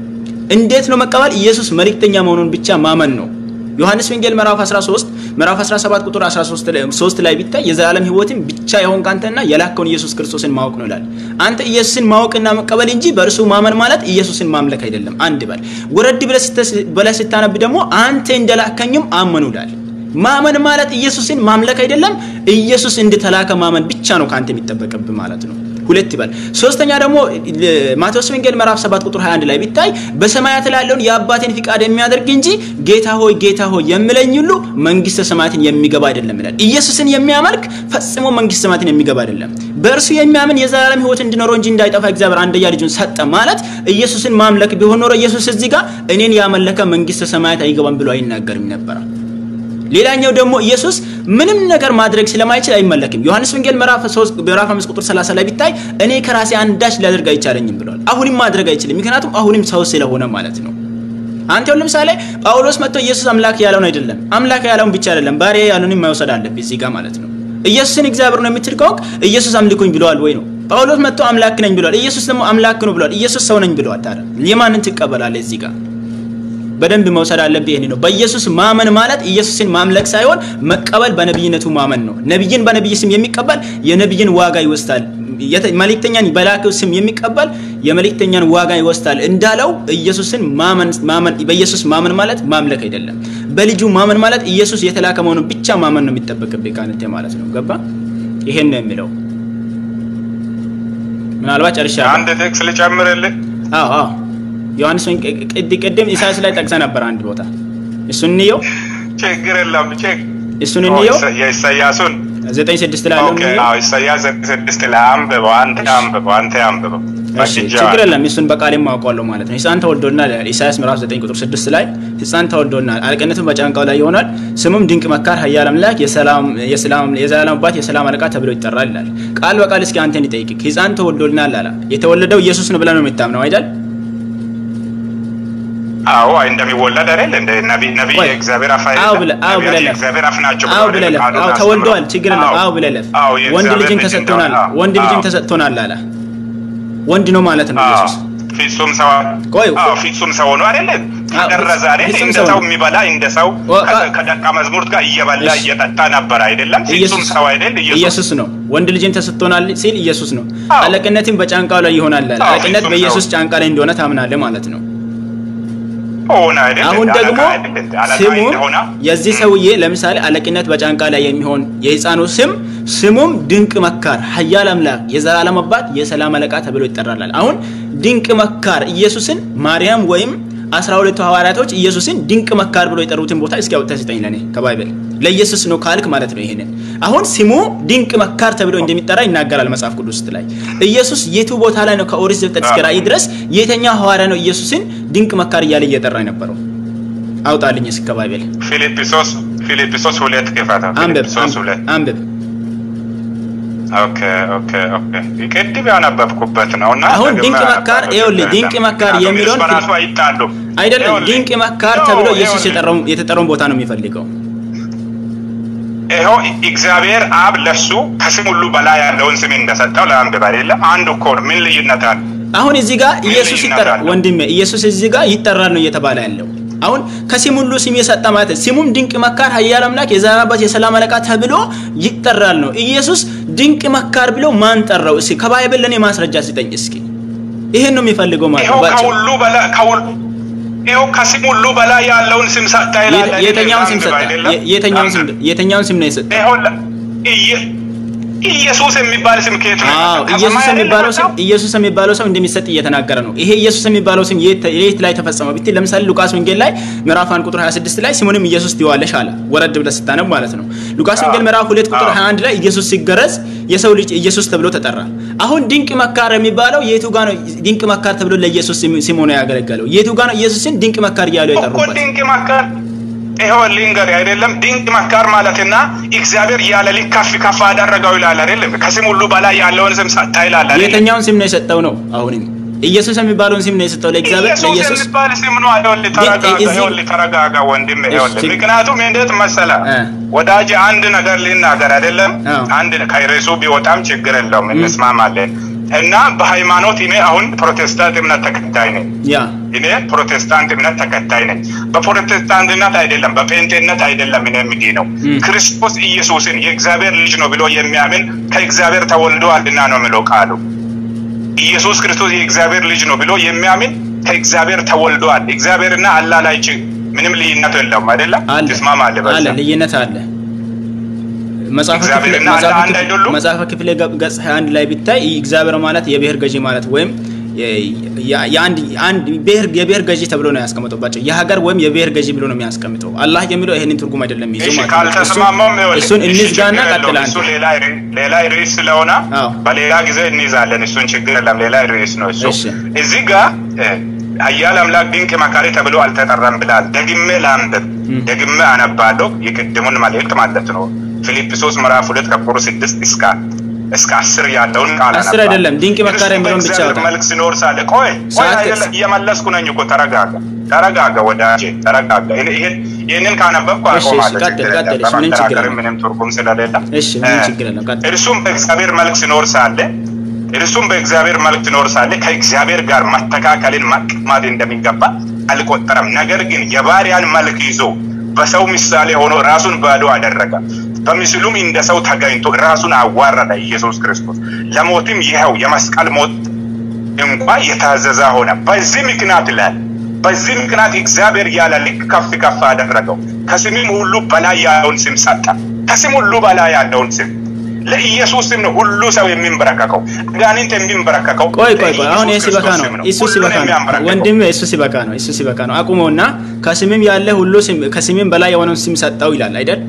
እንዴት ነው መቀበል? ኢየሱስ መልእክተኛ መሆኑን ብቻ ማመን ነው። ዮሐንስ ወንጌል ምዕራፍ 13 ምዕራፍ 17 ቁጥር 13 ላይ 3 ላይ ቢታይ የዘላለም ሕይወትን ብቻ የሆንክ አንተና የላከውን ኢየሱስ ክርስቶስን ማወቅ ነው ይላል። አንተ ኢየሱስን ማወቅና መቀበል እንጂ በእርሱ ማመን ማለት ኢየሱስን ማምለክ አይደለም። አንድ በል ወረድ ብለህ ስትስ- ብለህ ስታነብ ደግሞ አንተ እንደላከኝም አመኑ ይላል። ማመን ማለት ኢየሱስን ማምለክ አይደለም። ኢየሱስ እንደተላከ ማመን ብቻ ነው ከአንተ የሚጠበቅብህ ማለት ነው። ሁለት ይበል። ሶስተኛ ደግሞ ል- ማቴዎስ ወንጌል ምዕራፍ 7 ቁጥር 21 ላይ ቢታይ በሰማያት ላይ ያለውን የአባቴን ፍቃድ የሚያደርግ እንጂ ጌታ ሆይ ጌታ ሆይ የሚለኝ ሁሉ መንግስተ ሰማያትን የሚገባ አይደለም ይላል። ኢየሱስን የሚያመልክ ፈጽሞ መንግስተ ሰማያትን የሚገባ አይደለም። በእርሱ የሚያምን የዘላለም ሕይወት እንዲኖረው እንጂ እንዳይጠፋ እግዚአብሔር አንድያ ልጁን ሰጠ ማለት ኢየሱስን ማምለክ ቢሆን ኖሮ ኢየሱስ እዚህ ጋር እኔን ያመለከ መንግስተ ሰማያት አይገባም ብሎ አይናገርም ነበረ። ሌላኛው ደግሞ ኢየሱስ ምንም ነገር ማድረግ ስለማይችል አይመለክም። ዮሐንስ ወንጌል ምዕራፍ 3 ምዕራፍ 5 ቁጥር 30 ላይ ቢታይ እኔ ከራሴ አንዳች ሊያደርግ አይቻለኝም ብለዋል። አሁንም ማድረግ አይችልም፣ ምክንያቱም አሁንም ሰው ስለሆነ ማለት ነው። አንተ አሁን ለምሳሌ ጳውሎስ መጥቶ ኢየሱስ አምላክ ያለውን አይደለም አምላክ ያለውን ብቻ አይደለም ባሪያ ያለውን መውሰድ አለብህ እዚህ ጋር ማለት ነው። ኢየሱስን እግዚአብሔር ነው የምትል ከሆንክ ኢየሱስ አምልኩኝ ብለዋል ወይ ነው? ጳውሎስ መጥቶ አምላክ ነኝ ብለዋል። ኢየሱስ ደግሞ አምላክ ነው ብለዋል። ኢየሱስ ሰው ነኝ ብለዋል። ታዲያ የማንን ትቀበላለህ እዚህ ጋር? በደንብ መውሰድ አለብህ። ይሄን ነው በኢየሱስ ማመን ማለት ኢየሱስን ማምለክ ሳይሆን መቀበል በነብይነቱ ማመን ነው። ነብይን በነብይ ስም የሚቀበል የነብይን ዋጋ ይወስዳል። የተ- መልእክተኛን በላከው ስም የሚቀበል የመልእክተኛን ዋጋ ይወስዳል እንዳለው ኢየሱስን ማመን ማመን በኢየሱስ ማመን ማለት ማምለክ አይደለም። በልጁ ማመን ማለት ኢየሱስ የተላከ መሆኑን ብቻ ማመን ነው የሚጠበቅብህ ካንተ ማለት ነው። ገባ? ይሄን ነው የሚለው። ምናልባት ጨርሻለሁ። አንድ ጥቅስ ልጨምርልህ። አዎ አዎ ዮሐንስ ወን- ቅድ ቅድም ኢሳያስ ላይ ጠቅሰ ነበር አንድ ቦታ እሱን እንየው ችግር የለም ችግ እሱን እንየው የኢሳያሱን ዘጠኝ ስድስት ላይ ያለው ኦኬ፣ እንየው አዎ ኢሳያስ ዘጠኝ ስድስት ላይ አንብበው፣ አንተ አንብበው፣ አንተ አንብበው። እሺ በእጅ ችግር የለም እሱን በቃሌም ማውቀዋለሁ ማለት ነው ሕፃን ተወልዶልናል ይላል ኢሳያስ ምዕራፍ 9 ቁጥር 6 ላይ ሕፃን ተወልዶልናል አለቅነትም በጫንቃው ላይ ይሆናል ስሙም ድንቅ መካር ኃያል አምላክ የሰላም የሰላም የዘላለም አባት የሰላም አለቃ ተብሎ ይጠራል ይላል ቃል በቃል እስኪ አንተን ይጠይቅህ ሕፃን ተወልዶልናል አለ የተወለደው ኢየሱስ ነው ብለህ ነው የምታምነው አይደል አዎ አይ እንደሚወለድ አይደል እንደ ነቢይ ነቢይ ቆይ፣ የእግዚአብሔር አፍ አይደለም? አዎ ብለህ አዎ ነቢያት ብለህ ለፍ የእግዚአብሔር አፍ ናቸው አዎ ብሎ ብለህ አይደል ለፍ ቃሉን አዎ አስተምረው? ተወልደዋል ችግር የለም አዎ፣ አዎ ብለህ ለፍ አዎ ወንድ የእግዚአብሔር ልጅን ልጅ ተሰጥቶናል እንደሆነ፣ አዎ፣ ወንድ ልጅን አዎ፣ ተሰጥቶናል አለ ወንድ ነው ማለት ነው አዎ፣ ኢየሱስ ፍጹም ሰው ቆይ፣ አዎ ፍጹም ሰው ሆኖ አይደለ ተገረዘ አይደል? ፍጹም እንደ ሰው ሰው ነው። የሚበላ እንደ ሰው ወ- ከ- ከደቀ መዝሙርት ጋር እየበላ እሺ። እየጠጣ ነበር አይደለም? ፍጹም ኢየሱስ ሰው አይደል? ኢየሱስ ኢየሱስ ነው። ወንድ ልጅን ተሰጥቶናል ሲል ኢየሱስ ነው። አዎ። አለቅነትም በጫንቃው ላይ ይሆናል። አዎ፣ አለቅነት ፍጹም በኢየሱስ ሰው። ጫንቃ ላይ እንደሆነ ታምናለህ ማለት ነው። ሆነ አይደል? አሁን እንደ ደግሞ አለቃ አይደል? እንደ አለቃ ስሙ እንደሆነ የዚህ ሰውዬ ለምሳሌ አለቅነት በጫንቃ ላይ የሚሆን የህፃኑ ስም ስሙም ድንቅ መካር፣ ኃያል አምላክ፣ የዘላለም አባት፣ የሰላም አለቃ ተብሎ ይጠራላል። አሁን ድንቅ መካር ኢየሱስን ማርያም ወይም አስራ ሁለቱ ሐዋርያቶች ኢየሱስን ድንቅ መካር ብሎ የጠሩትን ቦታ እስኪ አውጥተህ ስጠኝ ለእኔ ከባይብል ለኢየሱስ ነው ካልክ ማለት ነው። ይሄንን አሁን ስሙ ድንቅ መካር ተብሎ እንደሚጠራ ይናገራል መጽሐፍ ቅዱስ ውስጥ ላይ። ኢየሱስ የቱ ቦታ ላይ ነው ከኦሪት ዘፍጥረት እስከ ራእይ ድረስ የተኛው ሐዋርያ ነው ኢየሱስን ድንቅ መካር እያለ እየጠራ የነበረው? አውጣልኝ እስኪ ከባይብል ፊልጵሶስ ፊልጵሶስ ሁለት ክፈታ አንብብ ፊልጵሶስ ሁለት አንብብ። ኦኬ ኦኬ ኦኬ ቅድም ያነበብኩበት ነው እና አሁን ደግሜ ድንቅ መካር አነባለሁ። ይኸውልህ፣ ችግር ድንቅ የለም። መካር ምክንያቱም የሚለውን እርስ በራሱ አይጣሉ አይደለም ይኸውልህ፣ ድንቅ መካር ነው፣ ተብሎ ኢየሱስ ይኸውልህ፣ የጠራውን የተጠራውን ቦታ ነው የሚፈልገው። ይኸው እግዚአብሔር አብ ለሱ ከስም ሁሉ በላይ ያለውን ስም እንደሰጠው ለአንብብ አይደለም አንድ እኮ ነው። ምን ልዩነት አለ? አሁን እዚህ ጋር ኢየሱስ ልዩነት ይጠራል፣ አለው? ወንድሜ ኢየሱስ እዚህ ጋር ይጠራል ነው እየተባለ ያለው። አሁን ከስም ሁሉ ስም የሰጠ ማለት ነው። ስሙም ድንቅ መካር፣ ኃያል አምላክ፣ የዘላለም አባት፣ የሰላም አለቃ ተብሎ ይጠራል ነው። ኢየሱስ ድንቅ መካር ብሎ ማን ጠራው? እስኪ ከባይብል ለኔ ማስረጃ ስጠኝ እስኪ። ይሄን ነው የሚፈልገው ማለት ይኸው ነው። ባጭሩ ከሁሉ በላይ ከሁሉ ይኸው ከስም ሁሉ በላይ ያለውን ስም ሰጠ ይላል አይደለም? የተኛውን ስም አንብብ ሰጠ? አይደለም? የተኛውን ስም አንብብ። የተኛውን ስም ነው የሰጠው? ይኸው ለ- ኢየ- ኢየሱስ የሚባል ስም ከየት ነው? አዎ ከሰማይ ኢየሱስ አይደለም የሚባለው ስም የመጣው? ኢየሱስ የሚባለው ስም እንደሚሰጥ እየተናገረ ነው። ይሄ ኢየሱስ የሚባለው ስም የት የት ላይ ተፈጸመ ብትል ለምሳሌ ሉቃስ ወንጌል ላይ ምዕራፍ 1 ቁጥር 26 ላይ ስሙንም ኢየሱስ ትይዋለሽ አለ። ወረድ ብለህ ስታነብ ማለት ነው። ሉቃስ ወንጌል ምዕራፍ 2 ቁጥር አዎ። 21 ላይ ኢየሱስ ሲገረዝ የሰው ልጅ ኢየሱስ ተብሎ ተጠራ። አሁን ድንቅ መካር የሚባለው የቱ ጋር ነው? ድንቅ መካር ተብሎ ለኢየሱስ ስም ስም ሆኖ ያገለገለው የቱ ጋር ነው? ኢየሱስን ድንቅ መካር እያሉ እኮ የጠሩበት ድንቅ መካር ይኸው ልንገርህ አይደለም ድንቅ መካር ማለትና እግዚአብሔር ያለ ልክ ከፍ ከፍ አደረገው ይላል አይደለም ከስም ሁሉ በላይ ያለውን ስም ሰጠ ይላል አይደለም የተኛውን ስም ነው የሰጠው ነው። አሁንም ኢየሱስ የሚባለውን ስም ነው የሰጠው ለእግዚአብሔር ኢየሱስ ለኢየሱስ የሚባል ስም ነው ይኸውልህ ተረጋጋ እዚህ- ይኸውልህ ተረጋጋ ወንድም ይኸውልህ እሺ። ምክንያቱም እንዴት መሰለህ እ። ወዳጅ አንድ ነገር ልናገር አይደለም አዎ። አንድ ከርዕሱ ቢወጣም ችግር የለውም እንስማማለን እና በሃይማኖት እኔ አሁን ፕሮቴስታንት እምነት ተከታይ ነኝ ያ እኔ ፕሮቴስታንት እምነት ተከታይ ነኝ። በፕሮቴስታንትነት አይደለም በጴንጤነት አይደለም እኔ የሚድነው ም። ክርስቶስ ኢየሱስን የእግዚአብሔር ልጅ ነው ብሎ የሚያምን ከእግዚአብሔር ተወልዷልና ነው የሚለው ቃሉ። ኢየሱስ ክርስቶስ የእግዚአብሔር ልጅ ነው ብሎ የሚያምን ከእግዚአብሔር ተወልዷል። እግዚአብሔርና አላህ ላይ ች- ምንም ልዩነት የለውም አይደለም? አለ ትስማማለህ? በዛ? አለ ልዩነት አለ። መጽሐፈ ክፍሌ- እግዚአብሔርና መጽሐፈ አንድ ክፍሌ- አይደሉም? መጽሐፈ ክፍሌ ገ- ገጽ 21 ላይ ቢታይ እግዚአብሔር ማለት የብሔር ገዢ ማለት ወይም የ- የ- የአንድ አንድ ብሔር የብሔር ገዢ ተብሎ ነው ያስቀምጠባቸው። የሀገር ወይም የብሔር ገዢ ብሎ ነው የሚያስቀምጠው። አላህ የሚለው ይህንን ትርጉም አይደለም ይዞ እሺ ማለት ነው። ካልተስማማም ይኸውልህ፣ እሱን እሺ እንዝጋና ችግር የለውም። ቀጥል እሱ አንተ። ሌላ ርዕ- ሌላ ርዕስ ስለሆነ አዎ። በሌላ ጊዜ እንይዛለን። እሱን ችግር የለም። ሌላ ርዕስ ነው እሱ። እሺ። እዚህ ጋር እ፣ ኃያል አምላክ ድንቅ መካሪ ተብሎ አልተጠራም ብላል። ደግሜ ላንብብ፣ ም። ደግሜ አነባለሁ የቅድሙን መልእክት ማለት ነው። ፊልጵሶስ ምዕራፍ ሁለት ከቁጥር ስድስት እስከ እስከ አስር ያለውን ቃል አስር አነባለሁ። አይደለም፣ ድንቅ መካሪ እርሱ የሚለውን ብቻ በእግዚአብሔር አውጣ። መልክ ሲኖር ሳለ ቆይ ቆይ ሰዓት አይደለም እየመለስኩ ነኝ እኮ ተረጋጋ ተረጋጋ ወዳጄ ተረጋጋ ይሄን- ይሄን ይህንን ካነበብኩ እሺ፣ እሺ፣ አቆማለሁ ቀጥል፣ ችግር ቀጥል፣ የለም። እሺ፣ ምንም ችግር በመከራከርም የለም። ምንም ትርጉም ስለሌለ እሺ ምንም እ፣ ችግር የለም ቀጥል። እርሱም በእግዚአብሔር መልክ ሲኖር ሳለ እርሱም በእግዚአብሔር መልክ ሲኖር ሳለ ከእግዚአብሔር ጋር መተካከልን መቀማት እንደሚገባ አልቆጠረም። ነገር ግን የባሪያን መልክ ይዞ በሰው ምሳሌ ሆኖ ራሱን ባዶ አደረገ። በምስሉም እንደ ሰው ተገኝቶ ራሱን አዋረደ። ኢየሱስ ክርስቶስ ለሞትም ይኸው የመስቀል ሞት እንኳ የታዘዘ ሆነ። በዚህ ምክንያት ይላል በዚህ ምክንያት እግዚአብሔር ያለ ልክ ከፍ ከፍ አደረገው፣ ከስምም ሁሉ በላይ ያለውን ስም ሰጠ። ከስም ሁሉ በላይ ያለውን ስም ለኢየሱስ ስም ነው ሁሉ ሰው የሚንበረከከው። አጋንንት የሚንበረከከው ቆይ ቆይ ቆይ ለኢየሱስ አሁን ይህ ሲበቃ ክርስቶስ ነው። ስም ነው። እሱ ሁሉን ሲበቃ ነው የሚያንበረክከው። ወንድም፣ እሱ ሲበቃ ነው። እሱ ሲበቃ ነው። አቁመውና ከስምም ያለ ሁሉ ስም ከስምም በላይ የሆነውን ስም ሰጠው ይላል አይደል?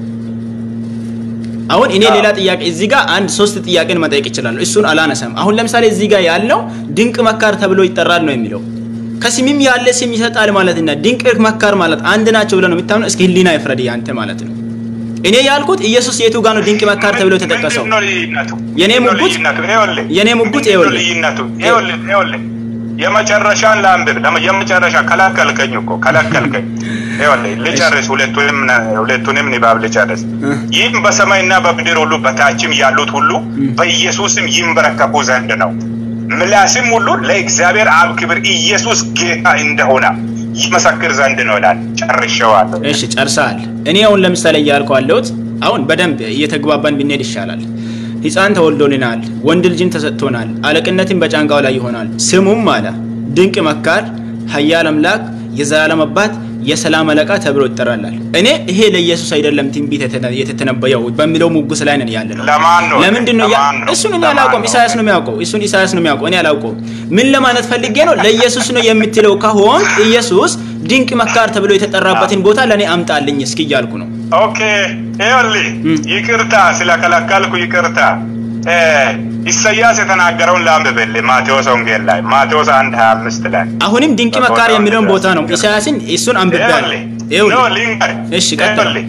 አሁን እኔ አዎ። ሌላ ጥያቄ እዚህ ጋር አንድ ሶስት ጥያቄን መጠየቅ ይችላለሁ። እሱን አላነሳም። አሁን ለምሳሌ እዚህ ጋር ያለው ድንቅ መካር ተብሎ ይጠራል ነው የሚለው ከስምም ያለ ስም ይሰጣል ማለትና ድንቅ መካር ማለት አንድ ናቸው ብለህ ነው የምታምነው? እስኪ ህሊና ይፍረድ ያንተ ማለት ነው። እኔ ያልኩት ኢየሱስ የቱ ጋር ነው ድንቅ መካር ተብሎ የተጠቀሰው? ምንድን ነው ልዩነቱ? የኔ ምንድን ነው ሙግት- ልዩነቱ? ይኸውልህ፣ የኔ ሙግት ምንድን ነው ይኸውልህ። ልዩነቱ? ይኸውልህ፣ ይኸውልህ፣ የመጨረሻን ላንብብ። ለመ- የመጨረሻ ከለከልከኝ እኮ ከለከልከኝ። ይኸውልህ ልጨርስ፣ ሁለቱንም ሁለቱንም ንባብ ልጨርስ። እ። ይህም በሰማይና በምድር ሁሉ በታችም ያሉት ሁሉ በኢየሱስም ይንበረከኩ ዘንድ ነው። ምላስም ሁሉ ለእግዚአብሔር አብ ክብር ኢየሱስ ጌታ እንደሆነ ይመሰክር ዘንድ ነው ይላል። ጨርሼዋለሁ። እሺ ጨርሰሃል። እኔ አሁን ለምሳሌ እያልኩ ያለሁት አሁን በደንብ እየተግባባን ብንሄድ ይሻላል። ሕፃን ተወልዶልናል፣ ወንድ ልጅን ተሰጥቶናል፣ አለቅነትን በጫንቃው ላይ ይሆናል። ስሙም አለ ድንቅ መካር፣ ኃያል አምላክ፣ የዘላለም አባት፣ የሰላም አለቃ ተብሎ ይጠራላል። እኔ ይሄ ለኢየሱስ አይደለም ትንቢት የተተነበየው በሚለው ሙግስ ላይ ነን ያለ ነው። ለማን ነው? ለምንድን ነው ያ- ለማን ነው? እሱን እኔ ለማን አላውቀውም። ነው? ኢሳያስ ነው የሚያውቀው። እሱን ኢሳያስ ነው የሚያውቀው። እኔ አላውቀውም። ምን ለማለት ፈልጌ ነው? ለኢየሱስ ነው የምትለው ከሆን ኢየሱስ ድንቅ መካር ተብሎ የተጠራበትን ቦታ ለእኔ አምጣልኝ እስኪ እያልኩ ነው። ኦኬ ይኸውልህ፣ ይቅርታ ስለከለከልኩ ይቅርታ። እ ኢሳያስ የተናገረውን ላንብብልህ ማቴዎስ ወንጌል ላይ ማቴዎስ አንድ ሀያ አምስት ላይ አሁንም ድንቅ መካር የሚለውን ቦታ ነው ኢሳያስን እሱን አንብቤያለሁ። ይኸውልህ ይኸውልህ ኖ ሊንገር እሺ፣ ቀጥል። ይኸውልህ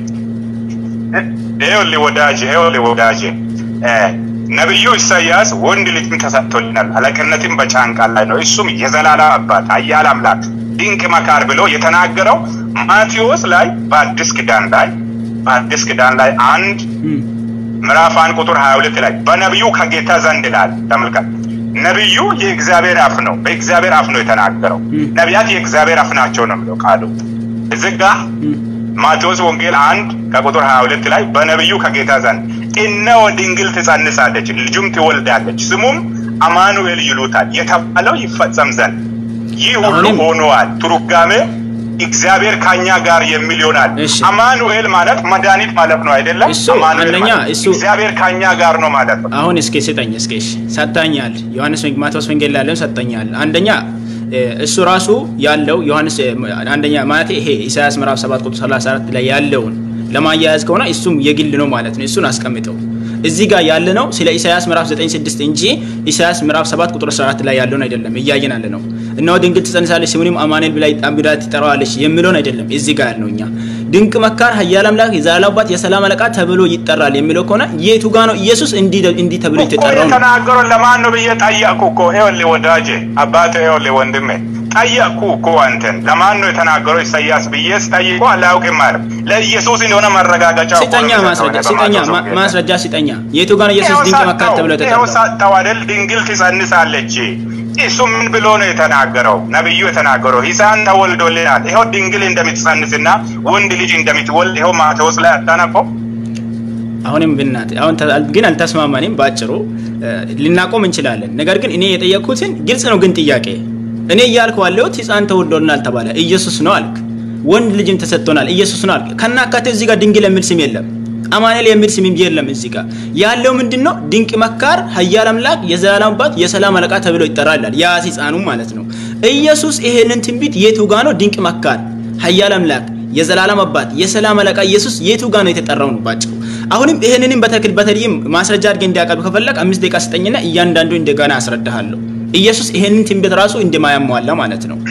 ይኸውልህ ወዳጄ ይኸውልህ ወዳጄ እ ነቢዩ ኢሳያስ ወንድ ልጅም ተሰጥቶልናል፣ አለቅነትም በጫንቃ ላይ ነው፣ እሱም የዘላለም አባት ኃያል አምላክ ድንቅ መካር ብሎ የተናገረው ማቴዎስ ላይ በአዲስ ኪዳን ላይ በአዲስ ኪዳን ላይ አንድ እም፣ ምዕራፍ አንድ ቁጥር 22 ላይ በነቢዩ ከጌታ ዘንድ ይላል። ተመልከት፣ ነቢዩ የእግዚአብሔር አፍ ነው፣ በእግዚአብሔር አፍ ነው የተናገረው። ም። ነቢያት የእግዚአብሔር አፍ ናቸው ነው የሚለው ቃሉ። እዚህ ጋ እም፣ ማቴዎስ ወንጌል አንድ ከቁጥር 22 ላይ በነቢዩ ከጌታ ዘንድ እነሆ ድንግል ትጸንሳለች፣ ልጁም ትወልዳለች፣ ስሙም አማኑኤል ይሉታል የተባለው ይፈጸም ዘንድ ይህ ሁሉ አሁንም- ሆኗል። ትርጓሜ እግዚአብሔር ከኛ ጋር የሚል ይሆናል። እሺ። አማኑኤል ማለት መድኃኒት ማለት ነው አይደለም? እሱ አማኑኤል አንደኛ ማለት እሱ- እግዚአብሔር ከኛ ጋር ነው ማለት ነው። አሁን እስኪ ስጠኝ እስኪ እሺ፣ ሰጥተኛል። ዮሐንስ ወንጌል ማቴዎስ ወንጌል ላይ ያለውን ሰጥተኛል። አንደኛ እ፣ እሱ ራሱ ያለው ዮሐንስ እ፣ አንደኛ ማለት ይሄ ኢሳያስ ምዕራፍ 7 ቁጥር 34 ላይ ያለውን ለማያያዝ ከሆነ እሱም የግል ነው ማለት ነው። እሱን አስቀምጠው። እዚህ ጋር ያለ ነው ስለ ኢሳያስ ምዕራፍ 9:6 እንጂ ኢሳያስ ምዕራፍ 7 ቁጥር 14 ላይ ያለውን አይደለም እያየን ያለ ነው። እነሆ ድንግል ትጸንሳለች ስሙንም አማኑኤል ብላ ብላ ትጠራዋለች የሚለውን አይደለም እዚህ ጋር ያልነው እኛ ድንቅ መካር፣ ኃያል አምላክ፣ የዘላለም አባት፣ የሰላም አለቃ ተብሎ ይጠራል የሚለው ከሆነ የቱ ጋር ነው ኢየሱስ እንዲህ እንዲህ ተብሎ እኮ የተጠራው ነው? የተናገረው ለማን ነው ብዬ ጠየቅኩ እኮ። ይኸውልህ ወዳጄ አባቴ፣ ይኸውልህ ወንድሜ ጠየቅኩ እኮ አንተን ለማን ነው የተናገረው ኢሳያስ ብዬ ስጠይቆ አላውቅም ማለት ለኢየሱስ እንደሆነ ማረጋገጫ እኮ ነው ስጠኛ የሚሰጠው ማስረጃ እኔ ስጠኛ በማቴዎስ ማ- ወንጌል ላይ። ማስረጃ ስጠኛ። የቱ ጋር ነው ኢየሱስ ይኸው ድንቅ መካር ሰጠው፣ ተብሎ ይኸው የተጠራው? ሰጠው አይደል? ድንግል ትጸንሳለች። እሱ ምን ብሎ ነው የተናገረው? ነቢዩ የተናገረው ሕፃን ተወልዶልናል፣ ይኸው ድንግል እንደምትጸንስና ወንድ ልጅ እንደምትወልድ ይኸው ማቴዎስ ላይ አታነበው? አሁንም ብናት አሁን ተ- ግን አልተስማማንም። ባጭሩ እ፣ ልናቆም እንችላለን። ነገር ግን እኔ የጠየቅኩትን ግልጽ ነው። ግን ጥያቄ እኔ እያልኩ ያለሁት ሕፃን ተወልዶልናል ተባለ፣ ኢየሱስ ነው አልክ። ወንድ ልጅም ተሰጥቶናል፣ ኢየሱስ ነው አልክ። ከናካቴ እዚህ ጋር ድንግል የሚል ስም የለም። አማኑኤል የሚል ስም የለም። እዚህ ጋር ያለው ምንድን ነው? ድንቅ መካር፣ ኃያል አምላክ፣ የዘላለም አባት፣ የሰላም አለቃ ተብሎ ይጠራል። ያ ሕፃኑ ማለት ነው። ኢየሱስ ይሄንን ትንቢት የቱ ጋር ነው? ድንቅ መካር፣ ኃያል አምላክ፣ የዘላለም አባት፣ የሰላም አለቃ ኢየሱስ የቱ ጋር ነው የተጠራው ነው ባጭሩ። አሁንም ይሄንንም በተክል በተለይም ማስረጃ አድርገህ እንዲያቀርብ ከፈለግ አምስት ደቂቃ ስጠኝና እያንዳንዱ እንደገና አስረዳሃለሁ። ኢየሱስ ይሄንን ትንቢት ራሱ እንደማያሟላ ማለት ነው።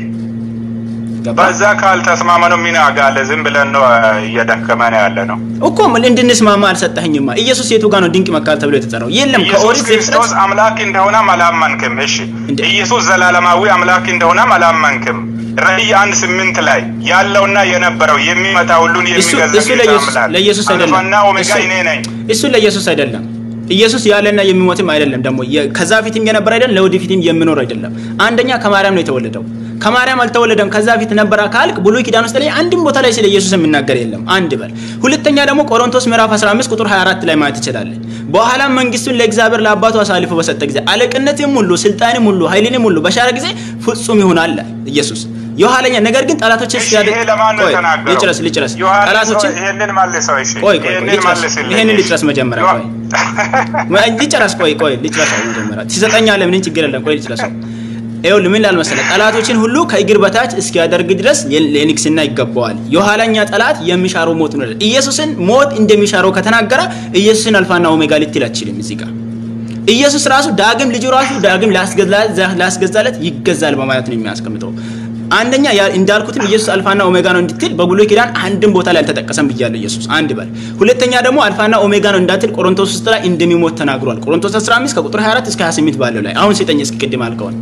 ገባ በዛ ካልተስማመነው ምን አጋለ? ዝም ብለን ነው እየደከመን ያለ ነው። እኮ ምን እንድንስማማ አልሰጠኸኝማ። ኢየሱስ የቱ ጋር ነው ድንቅ መካር ተብሎ የተጠራው? የለም ኢየሱስ ከኦሪት ክርስቶስ ዘፍጥረት አምላክ እንደሆነም አላመንክም። እሺ እንዴ? ኢየሱስ ዘላለማዊ አምላክ እንደሆነም አላመንክም። ራእይ አንድ ስምንት ላይ ያለውና የነበረው የሚመጣ ሁሉን እሱ የሚገዛ እሱ ጌታ ለኢየሱስ አምላክ ለኢየሱስ አይደለም። አልፋና ኦሜጋ እሱ- እኔ ነኝ። እሱ ለኢየሱስ አይደለም። ኢየሱስ ያለና የሚሞትም አይደለም። ደግሞ የ- ከዛ ፊትም የነበረ አይደለም፣ ለወደፊትም የሚኖር አይደለም። አንደኛ ከማርያም ነው የተወለደው። ከማርያም አልተወለደም። ከዛ ፊት ነበረ ካልክ ብሉይ ኪዳን ውስጥ ላይ አንድም ቦታ ላይ ስለ ኢየሱስ የሚናገር የለም። አንድ በል። ሁለተኛ ደግሞ ቆሮንቶስ ምዕራፍ 15 ቁጥር 24 ላይ ማየት ትችላለህ። በኋላም መንግስቱን ለእግዚአብሔር ለአባቱ አሳልፎ በሰጠ ጊዜ አለቅነትም ሁሉ ስልጣንም ሁሉ ኃይልንም ሁሉ በሻረ ጊዜ ፍጹም ይሆናል አለ ኢየሱስ። የኋለኛ ነገር ግን ጠላቶችን እሺ ሲያደርግ ይሄ ለማን ነው ቆይ የተናገረው? ልጨረስ ልጨረስ ዮሐንስ ጠላቶችን ሆይ ይሄንን መልሰው። እሺ ቆይ ቆይ ቆይ ይሄንን ልጨርስ መልስልኝ። ይሄንን እሺ። ልጨርስ መጀመሪያ ዮ- ቆይ ማ- ልጨርስ ቆይ ቆይ ልጨርስ መጀመሪያ ትሰጠኛለህ ምንም ችግር የለም ቆይ ልጨርሰው ይኸውልህ ምን ላል መሰለህ ጠላቶችን ሁሉ ከእግር በታች እስኪያደርግ ድረስ የ- የንግስና ይገባዋል የኋላኛ ጠላት የሚሻረው ሞት ነው ይላል። ኢየሱስን ሞት እንደሚሻረው ከተናገረ ኢየሱስን አልፋና ኦሜጋ ልትል አትችልም እዚህ ጋር ኢየሱስ ራሱ ዳግም ልጁ ራሱ ዳግም ላስገዛ- ላስገዛለት ይገዛል በማለት ነው የሚያስቀምጠው አንደኛ ያ- እንዳልኩትም ኢየሱስ አልፋና ኦሜጋ ነው እንድትል በብሉይ ኪዳን አንድም ቦታ ላይ አልተጠቀሰም ብያለሁ ኢየሱስ አንድ በል ሁለተኛ ደግሞ አልፋና ኦሜጋ ነው እንዳትል ቆሮንቶስ ውስጥ ላይ እንደሚሞት ተናግሯል ቆሮንቶስ 15 ከቁጥር 24 እስከ 28 ባለው ላይ አሁን ስጠኝ እስኪ ቅድም አልከውን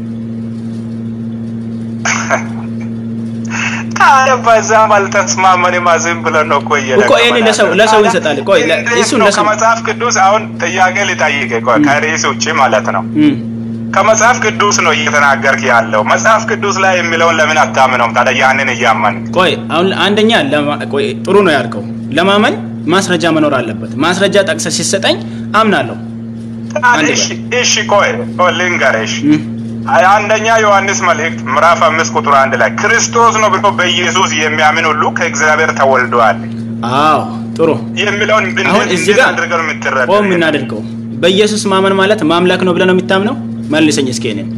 ታዲያ በዛም አልተስማመንም። ዝም ብለን ነው እኮ እኮ ይሄንን ለሰው- ለሰው እንሰጣለን። ቆይ ለ- እንዴት እሱን ነው ለሰው- ከመጽሐፍ ቅዱስ አሁን ጥያቄ ልጠይቅ ቆይ ከርዕስ ውጭ ማለት ነው እም፣ ከመጽሐፍ ቅዱስ ነው እየተናገርክ ያለው። መጽሐፍ ቅዱስ ላይ የሚለውን ለምን አታምነውም ታዲያ? ያንን እያመን ቆይ አሁን አንደኛ ለማ- ቆይ ጥሩ ነው ያልከው። ለማመን ማስረጃ መኖር አለበት። ማስረጃ ጠቅሰህ ሲሰጠኝ አምናለሁ። አንድ እሺ፣ እሺ፣ ቆይ ቆይ ልንገርሽ። እም፣ አንደኛ ዮሐንስ መልእክት ምዕራፍ አምስት ቁጥር አንድ ላይ ክርስቶስ ነው ብሎ በኢየሱስ የሚያምን ሁሉ ከእግዚአብሔር ተወልደዋል አዎ ጥሩ። የሚለውን አሁን እንዴት እዚህ እንዴት ጋር አድርገን የምትረዳው? ቆም እናድርገው። በኢየሱስ ማመን ማለት ማምለክ ነው ብለህ ነው የምታምነው? መልሰኝ እስኪ እኔን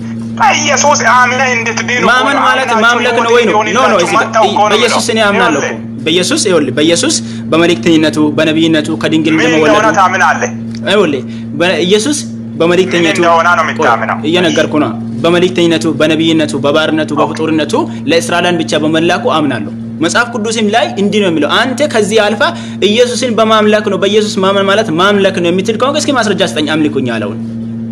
በኢየሱስ አምነህ እንድትድኑ ማመን ማለት አምናችሁ ማምለክ ነው ወይ ነው? ኖ ኖ፣ እዚህ ጋር መጥተው እኮ ነው በኢየሱስ እኔ የሚለው። አምናለሁ እኮ። ይኸውልህ፣ በኢየሱስ ይኸውልህ፣ በኢየሱስ በመልእክተኝነቱ በነቢይነቱ ከድንግል ምን እንደሆነ እንደመወለዱ ታምናለህ? ይኸውልህ በኢየሱስ በመልእክተኝነቱ ምን እንደሆነ ነው የምታምነው? ቆይ፣ እየነገርኩ ነው። በመልእክተኝነቱ በነቢይነቱ በባርነቱ በፍጡርነቱ ለእስራኤላን ብቻ በመላኩ አምናለሁ። መጽሐፍ ቅዱስም ላይ እንዲህ ነው የሚለው። አንተ ከዚህ አልፋ ኢየሱስን በማምለክ ነው በኢየሱስ ማመን ማለት ማምለክ ነው የምትል ከሆነ እስኪ ማስረጃ ስጠኝ። አምልኩኝ ያለውን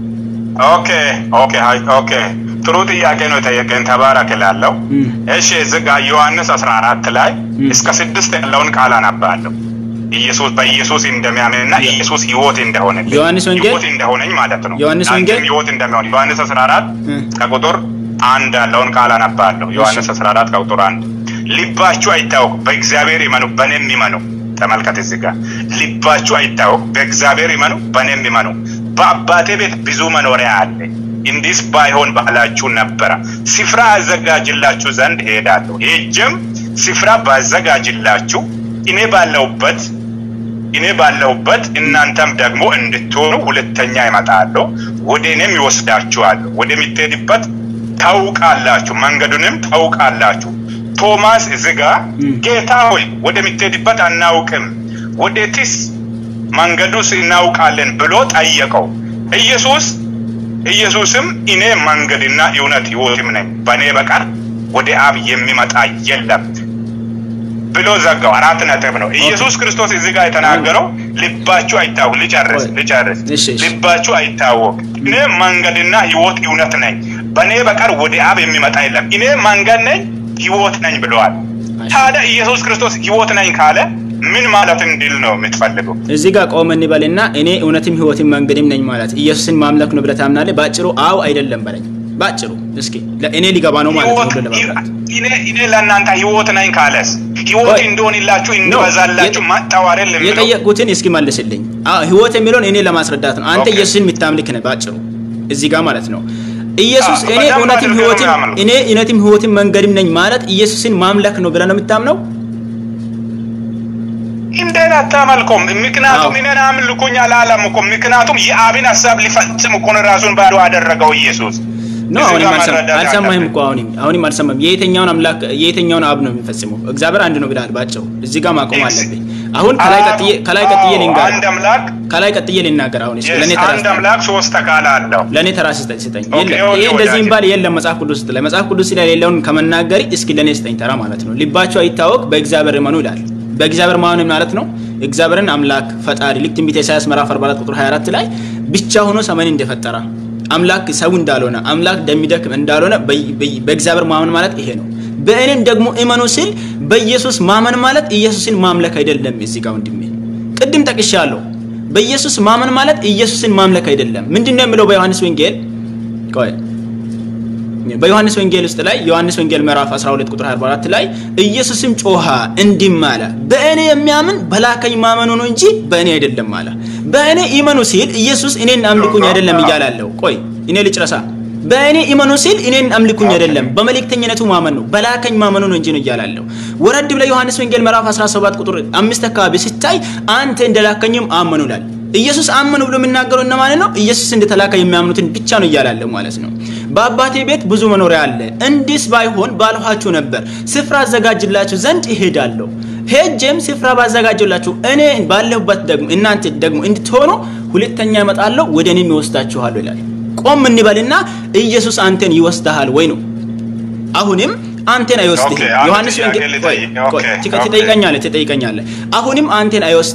ኦኬ ኦኬ ሀይ- ኦኬ ጥሩ ጥያቄ ነው የጠየቀኝ። ተባረክ እላለሁ። እም። እሺ እዚህ ጋር ዮሐንስ 14 ላይ እም። እስከ ስድስት ያለውን ቃል አነባለሁ። ኢየሱስ በኢየሱስ እንደሚያምንና ኢየሱስ ሕይወት እንደሆነ ዮሐንስ ወንጌል? ሕይወት እንደሆነኝ ማለት ነው። ዮሐንስ አንተም ወንጌል? ሕይወት እንደሚሆን ዮሐንስ 14 እም። ከቁጥር አንድ ያለውን ቃል አነባለሁ። ዮሐንስ 14 ከቁጥር አንድ ልባችሁ አይታወቅ፣ በእግዚአብሔር ይመኑ፣ በእኔም ይመኑ። ተመልከት እዚህ ጋር ልባችሁ አይታወቅ፣ በእግዚአብሔር ይመኑ፣ በእኔም ይመኑ። በአባቴ ቤት ብዙ መኖሪያ አለ። እንዲህስ ባይሆን ባላችሁ ነበረ። ስፍራ አዘጋጅላችሁ ዘንድ እሄዳለሁ። ሄጄም ስፍራ ባዘጋጅላችሁ እኔ ባለሁበት እኔ ባለሁበት እናንተም ደግሞ እንድትሆኑ ሁለተኛ ይመጣለሁ፣ ወደ እኔም ይወስዳችኋለሁ። ወደምትሄድበት ታውቃላችሁ፣ መንገዱንም ታውቃላችሁ። ቶማስ እዚህ ጋ እም። ጌታ ሆይ ወደምትሄድበት አናውቅም፣ ወዴትስ መንገዱስ እናውቃለን ብሎ ጠየቀው። ኢየሱስ ኢየሱስም እኔ መንገድና እውነት ሕይወትም ነኝ፣ በእኔ በቀር ወደ አብ የሚመጣ የለም ብሎ ዘጋው። አራት ነጥብ ነው። ኢየሱስ ክርስቶስ እዚህ ጋር የተናገረው ልባችሁ አይታወቅ። ልጨርስ ቆይ። ልጨርስ። እሺ፣ እሺ። ልባችሁ አይታወቅ፣ እኔ መንገድና ሕይወት እውነት ነኝ፣ በእኔ በቀር ወደ አብ የሚመጣ የለም። እኔ መንገድ ነኝ ሕይወት ነኝ ብለዋል። እሺ። ታዲያ ኢየሱስ ክርስቶስ ሕይወት ነኝ ካለ ምን ማለት እንዲል ነው የምትፈልገው? እዚህ ጋር ቆም እንበልና እኔ እውነትም ህይወትም መንገድም ነኝ ማለት ኢየሱስን ማምለክ ነው ብለህ ታምናለህ? ባጭሩ አው አይደለም በለኝ። ባጭሩ እስኪ ለእኔ ሊገባ ነው ማለት ነው ሕይወት ብለህ ለማምራት እኔ እኔ ለእናንተ ሕይወት ነኝ ካለስ ሕይወት ቆይ። እንዲሆንላችሁ እንዲበዛላችሁ የጠ- ማጣዋረል የሚለው የጠየቁትን እስኪ መልስልኝ። አዎ ህይወት የሚለውን እኔ ለማስረዳት ነው። አንተ ኦኬ። ኢየሱስን የምታምልክ ነህ ባጭሩ እዚህ ጋር ማለት ነው። ኢየሱስ አዎ፣ እኔ በደንብ እውነትም አድርገህ ነው ህይወትም የሚያምነው። እኔ እውነትም ህይወትም መንገድም ነኝ ማለት ኢየሱስን ማምለክ ነው ብለህ ነው የምታምነው? እንዴት አታመልኮም? ምክንያቱም አዎ። እኔን አምልኩኝ አላለም እኮ። ምክንያቱም የአብን ሀሳብ ሊፈጽም እኮ ነው ራሱን ባዶ አደረገው ኢየሱስ። ኖ እዚህ አሁንም ጋር አልሰማ- መረዳት አልሰማህም አለብን። እኮ አሁንም አሁንም አልሰማህም። የየትኛውን አምላክ የየትኛውን አብ ነው የሚፈጽመው? እግዚአብሔር አንድ ነው ብለሃል ባጭሩ። እዚህ ጋር ማቆም ኤክስ- አለብኝ። አሁን ከላይ ቀጥዬ ከላይ ቀጥዬ አዎ፣ ልንገር አንድ አምላክ ከላይ ቀጥዬ ልናገር። አሁን እስኪ ለእኔ yes፣ ተራ አንድ ስጠኝ። አምላክ ሶስት አካል አለው። ለእኔ ተራ ስጠኝ ስጠኝ። ኦኬ፣ የለም ኦኬ፣ ይሄ እንደዚህ ወዳጄ። የሚባል የለም መጽሐፍ ቅዱስ ላይ መጽሐፍ ቅዱስ ላይ የሌለውን ከመናገር እስኪ ለእኔ ስጠኝ ተራ ማለት ነው። ልባቸው አይታወቅ በእግዚአብሔር እመኑ ይላል። በእግዚአብሔር ማመን ማለት ነው እግዚአብሔርን አምላክ ፈጣሪ ልክ ትንቢተ ኢሳያስ ምዕራፍ 44 ቁጥር 24 ላይ ብቻ ሆኖ ሰማይን እንደፈጠረ አምላክ ሰው እንዳልሆነ አምላክ እንደሚደክም እንዳልሆነ በ- በ- በእግዚአብሔር ማመን ማለት ይሄ ነው። በእኔም ደግሞ እመኑ ሲል በኢየሱስ ማመን ማለት ኢየሱስን ማምለክ አይደለም። እዚህ ጋር ወንድሜ ቅድም ጠቅሻለሁ። በኢየሱስ ማመን ማለት ኢየሱስን ማምለክ አይደለም። ምንድን ነው የሚለው በዮሐንስ ወንጌል ቆይ በዮሐንስ ወንጌል ውስጥ ላይ ዮሐንስ ወንጌል ምዕራፍ 12 ቁጥር 44 ላይ ኢየሱስም ጮሃ እንዲህም አለ፣ በእኔ የሚያምን በላከኝ ማመኑ ነው እንጂ በእኔ አይደለም አለ። በእኔ ይመኑ ሲል ኢየሱስ እኔን አምልኩኝ አይደለም እያላለሁ። ቆይ እኔ ልጨረሳ። በእኔ ይመኑ ሲል እኔን አምልኩኝ አይደለም በመልእክተኝነቱ ማመን ነው በላከኝ ማመኑ ነው እንጂ ነው እያላለሁ። ወረድ ብለ ዮሐንስ ወንጌል ምዕራፍ 17 ቁጥር አምስት አካባቢ ሲታይ አንተ እንደላከኝም አመኑ ይላል። ኢየሱስ አመኑ ብሎ የሚናገረው እነማን ነው? ኢየሱስ እንደተላከ የሚያምኑትን ብቻ ነው እያላለ ማለት ነው። በአባቴ ቤት ብዙ መኖሪያ አለ፣ እንዲስ ባይሆን ባልኋችሁ ነበር። ስፍራ አዘጋጅላችሁ ዘንድ እሄዳለሁ። ሄጄም ስፍራ ባዘጋጅላችሁ እኔ ባለሁበት ደግሞ እናንተ ደግሞ እንድትሆኑ ሁለተኛ እመጣለሁ፣ ወደ እኔም ይወስዳችኋለሁ ይላል። ቆም እንበልና ኢየሱስ አንተን ይወስድሃል ወይ ነው። አሁንም አንተን አይወስድህም። ኦኬ፣ አንድ ዮሐንስ ጥያቄ ወንጌል ቆይ ልጠይቅ። ቆይ ኦኬ፣ ትቀ- ኦኬ። ትጠይቀኛለህ ትጠይቀኛለህ። አሁንም አንተን አይወስድህም።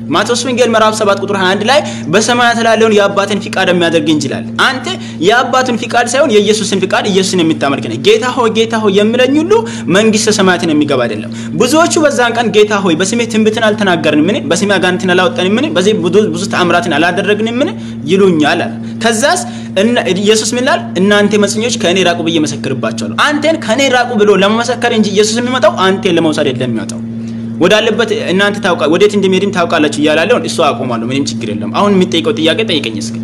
ማቴዎስ ወንጌል ምዕራፍ 7 ቁጥር 21 ላይ በሰማያት ላለውን የአባትን ፍቃድ የሚያደርግ እንጂ ይላል። አንተ የአባትን ፍቃድ ሳይሆን የኢየሱስን ፍቃድ ኢየሱስን የምታመልክ ነህ። ጌታ ሆይ ጌታ ሆይ የሚለኝ ሁሉ መንግስተ ሰማያትን የሚገባ አይደለም። ብዙዎቹ በዛን ቀን ጌታ ሆይ በስሜ ትንቢትን አልተናገርንምን? በስሜ አጋንንትን አላወጣንምን? በዚህ ብዙ ተአምራትን አላደረግንምን? ይሉኛል አለ። ከዛስ ኢየሱስ ምን ይላል? እናንተ መጽኞች ከእኔ ራቁ ብዬ መሰክርባቸዋለሁ። አንተን ከእኔ ራቁ ብሎ ለመመሰከር እንጂ ኢየሱስ የሚመጣው አንተን ለመውሰድ አይደለም የሚመጣው ወዳለበት እናንተ ታውቃ ወዴት እንደሚሄድም ታውቃላችሁ እያላለውን እሱ አቆማለሁ። ምንም ችግር የለም። አሁን የሚጠይቀው ጥያቄ ጠይቀኝ እስኪ።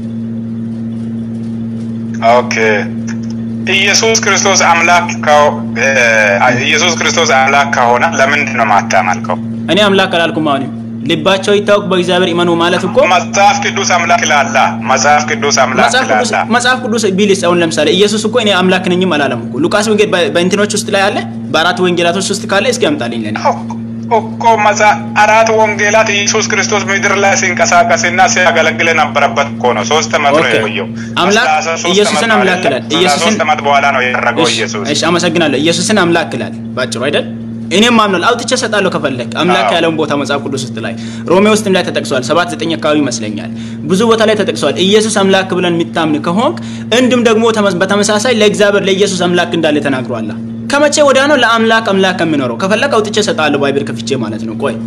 ኦኬ ኢየሱስ ክርስቶስ አምላክ ኢየሱስ ክርስቶስ አምላክ ከሆነ ለምንድን ነው ማታመልከው? እኔ አምላክ አላልኩም። አሁንም ልባቸው ይታወቅ በእግዚአብሔር ይመኑ ማለት እኮ መጽሐፍ ቅዱስ አምላክ ይላላ። መጽሐፍ ቅዱስ አምላክ ይላላ። መጽሐፍ ቅዱስ ቢልስ አሁን ለምሳሌ ኢየሱስ እኮ እኔ አምላክ ነኝም አላለም እኮ። ሉቃስ ወንጌል በእንትኖች ውስጥ ላይ አለ፣ በአራት ወንጌላቶች ውስጥ ካለ እስኪ ያምጣልኝ ለኔ እኮ አራት ወንጌላት ኢየሱስ ክርስቶስ ምድር ላይ ሲንቀሳቀስና ሲያገለግል የነበረበት እኮ ነው። ሶስት ዓመት ነው የቆየው። አምላክ ኢየሱስን አምላክ ይላል። ኢየሱስን ሶስት ዓመት በኋላ ነው ያደረገው ኢየሱስ። እሺ፣ አመሰግናለሁ። ኢየሱስን አምላክ ይላል ባጭሩ አይደል? እኔም ማምናል አውጥቼ እሰጣለሁ ከፈለክ አምላክ ያለውን ቦታ መጽሐፍ ቅዱስ ውስጥ ላይ ሮሜ ውስጥም ላይ ተጠቅሷል። ሰባት ዘጠኝ አካባቢ ይመስለኛል ብዙ ቦታ ላይ ተጠቅሷል። ኢየሱስ አምላክ ብለን የሚታምን ከሆንክ እንዲሁም ደግሞ በተመሳሳይ ለእግዚአብሔር ለኢየሱስ አምላክ እንዳለ ተናግሯል። ከመቼ ወዲያ ነው ለአምላክ አምላክ የሚኖረው? ከፈለክ አውጥቼ እሰጣለሁ ባይብል ከፍቼ ማለት ነው። ቆይ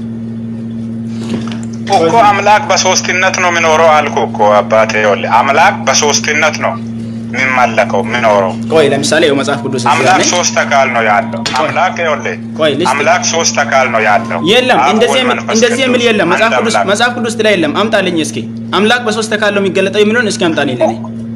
እኮ አምላክ በሶስትነት ነው የሚኖረው አልኩ እኮ አባቴ። ይኸውልህ አምላክ በሶስትነት ነው የሚመለከው የሚኖረው። ቆይ ለምሳሌ የው መጽሐፍ ቅዱስ አምላክ ሶስት አካል ነው ያለው። አምላክ ይኸውልህ ቆይ ልስጥ አምላክ ሶስት አካል ነው ያለው። የለም አብ፣ እንደዚህ ወልድ፣ የሚል መንፈስ እንደዚህ የሚል ቅዱስ የለም። መጽሐፍ አንድ ቅዱስ አምላክ። መጽሐፍ ቅዱስ ላይ የለም። አምጣልኝ እስኪ አምላክ በሶስት አካል ነው የሚገለጠው የሚለውን እስኪ አምጣልኝ ለኔ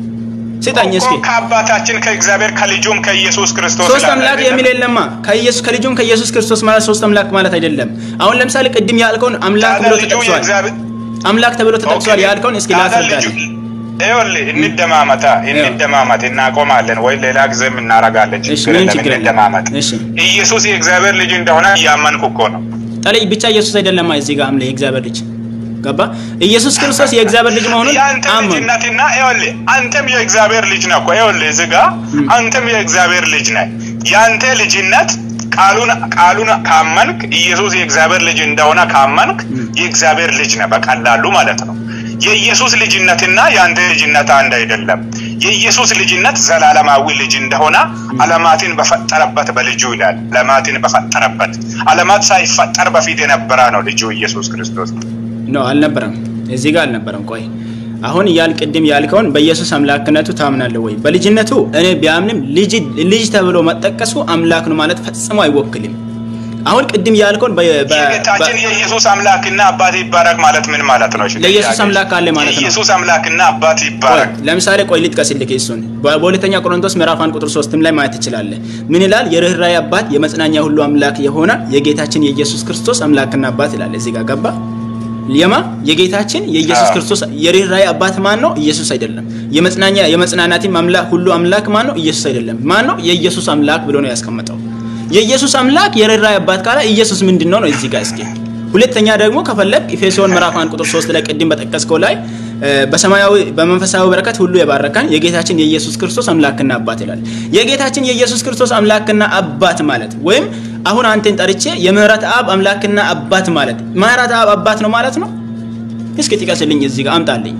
ስጠኝ እስኪ እኮ ከአባታችን ከእግዚአብሔር ከልጁም ከኢየሱስ ክርስቶስ ሶስት ይላል አምላክ አይደለም? የሚል የለማ። ከኢየሱስ ከልጁም ከኢየሱስ ክርስቶስ ማለት ሶስት አምላክ ማለት አይደለም። አሁን ለምሳሌ ቅድም ያልከውን አምላክ ታዲያ ብሎ ልጁ ተጠቅሷል። የእግዚአብሔር አምላክ ተብሎ ተጠቅሷል ኦኬ፣ ያልከውን እስኪ ታዲያ ላስረዳልኝ። ልጁ- ይኸውልህ እንደማመጣ እንደማመጥ እናቆማለን ወይ ሌላ ጊዜም እናደርጋለን። እሺ ችግር ምንም የለም ችግር የለም። እንደማመጥ። እሺ ኢየሱስ የእግዚአብሔር ልጅ እንደሆነ እያመንኩ እኮ ነው። ጠለይ ብቻ ኢየሱስ አይደለም እዚህ ጋር አምለ የእግዚአብሔር ልጅ ገባ። ኢየሱስ ክርስቶስ የእግዚአብሔር ልጅ መሆኑን የአንተ አመኑ። ልጅነትና ይኸውልህ አንተም የእግዚአብሔር ልጅ ነህ እኮ ይኸውልህ እዚህ ጋር አንተም የእግዚአብሔር ልጅ ነህ። የአንተ ልጅነት ቃሉን ቃሉን ካመንክ ኢየሱስ የእግዚአብሔር ልጅ እንደሆነ ካመንክ የእግዚአብሔር ልጅ ነህ በቀላሉ ማለት ነው። የኢየሱስ ልጅነትና የአንተ ልጅነት አንድ አይደለም። የኢየሱስ ልጅነት ዘላለማዊ ልጅ እንደሆነ ዓለማትን በፈጠረበት በልጁ ይላል። ዓለማትን በፈጠረበት ዓለማት ሳይፈጠር በፊት የነበረ ነው ልጁ ኢየሱስ ክርስቶስ። ኖ አልነበረም፣ እዚህ ጋር አልነበረም። ቆይ አሁን ያል ቅድም ያልከውን በኢየሱስ አምላክነቱ ታምናለህ ወይ? በልጅነቱ እኔ ቢያምንም ልጅ ልጅ ተብሎ መጠቀሱ አምላክ ነው ማለት ፈጽሞ አይወክልም። አሁን ቅድም ያልከውን በ- በ- የጌታችን በ- የኢየሱስ አምላክና አባት ይባረክ ማለት ምን ማለት ነው? እሺ፣ ለኢየሱስ ጥያቄ። አምላክ አለ ማለት ነው። የኢየሱስ አምላክና አባት ቆይ ይባረክ። ለምሳሌ ቆይ ልጥቀስልህ እሱን በ- በሁለተኛ ቆሮንቶስ ምዕራፍ አንድ ቁጥር ሶስትም ላይ ማየት ትችላለህ። ምን ይላል? የርኅራኄ አባት የመጽናኛ ሁሉ አምላክ የሆነ የጌታችን የኢየሱስ ክርስቶስ አምላክና አባት ይላል። እዚህ ጋር ገባ የማ የጌታችን የኢየሱስ አዎ። ክርስቶስ የርኅራኄ አባት ማን ነው? ኢየሱስ አይደለም። የመጽናኛ የመጽናናትም አምላክ ሁሉ አምላክ ማን ነው? ኢየሱስ አይደለም። ማን ነው? የኢየሱስ አምላክ ብሎ ነው ያስቀመጠው። የኢየሱስ አምላክ የርኅራኄ አባት ካለ ኢየሱስ ምንድን ነው ነው እዚህ ጋር እስኪ ሁለተኛ ደግሞ ከፈለግ ኤፌሶን ምዕራፍ 1 ቁጥር 3 ላይ ቅድም በጠቀስከው ላይ እ፣ በሰማያዊ በመንፈሳዊ በረከት ሁሉ የባረከን የጌታችን የኢየሱስ ክርስቶስ አምላክና አባት ይላል። የጌታችን የኢየሱስ ክርስቶስ አምላክና አባት ማለት ወይም አሁን አንተን ጠርቼ የምህረት አብ አምላክና አባት ማለት ምህረት አብ አባት ነው ማለት ነው። እስኪ ጥቀስልኝ እዚህ ጋር አምጣልኝ።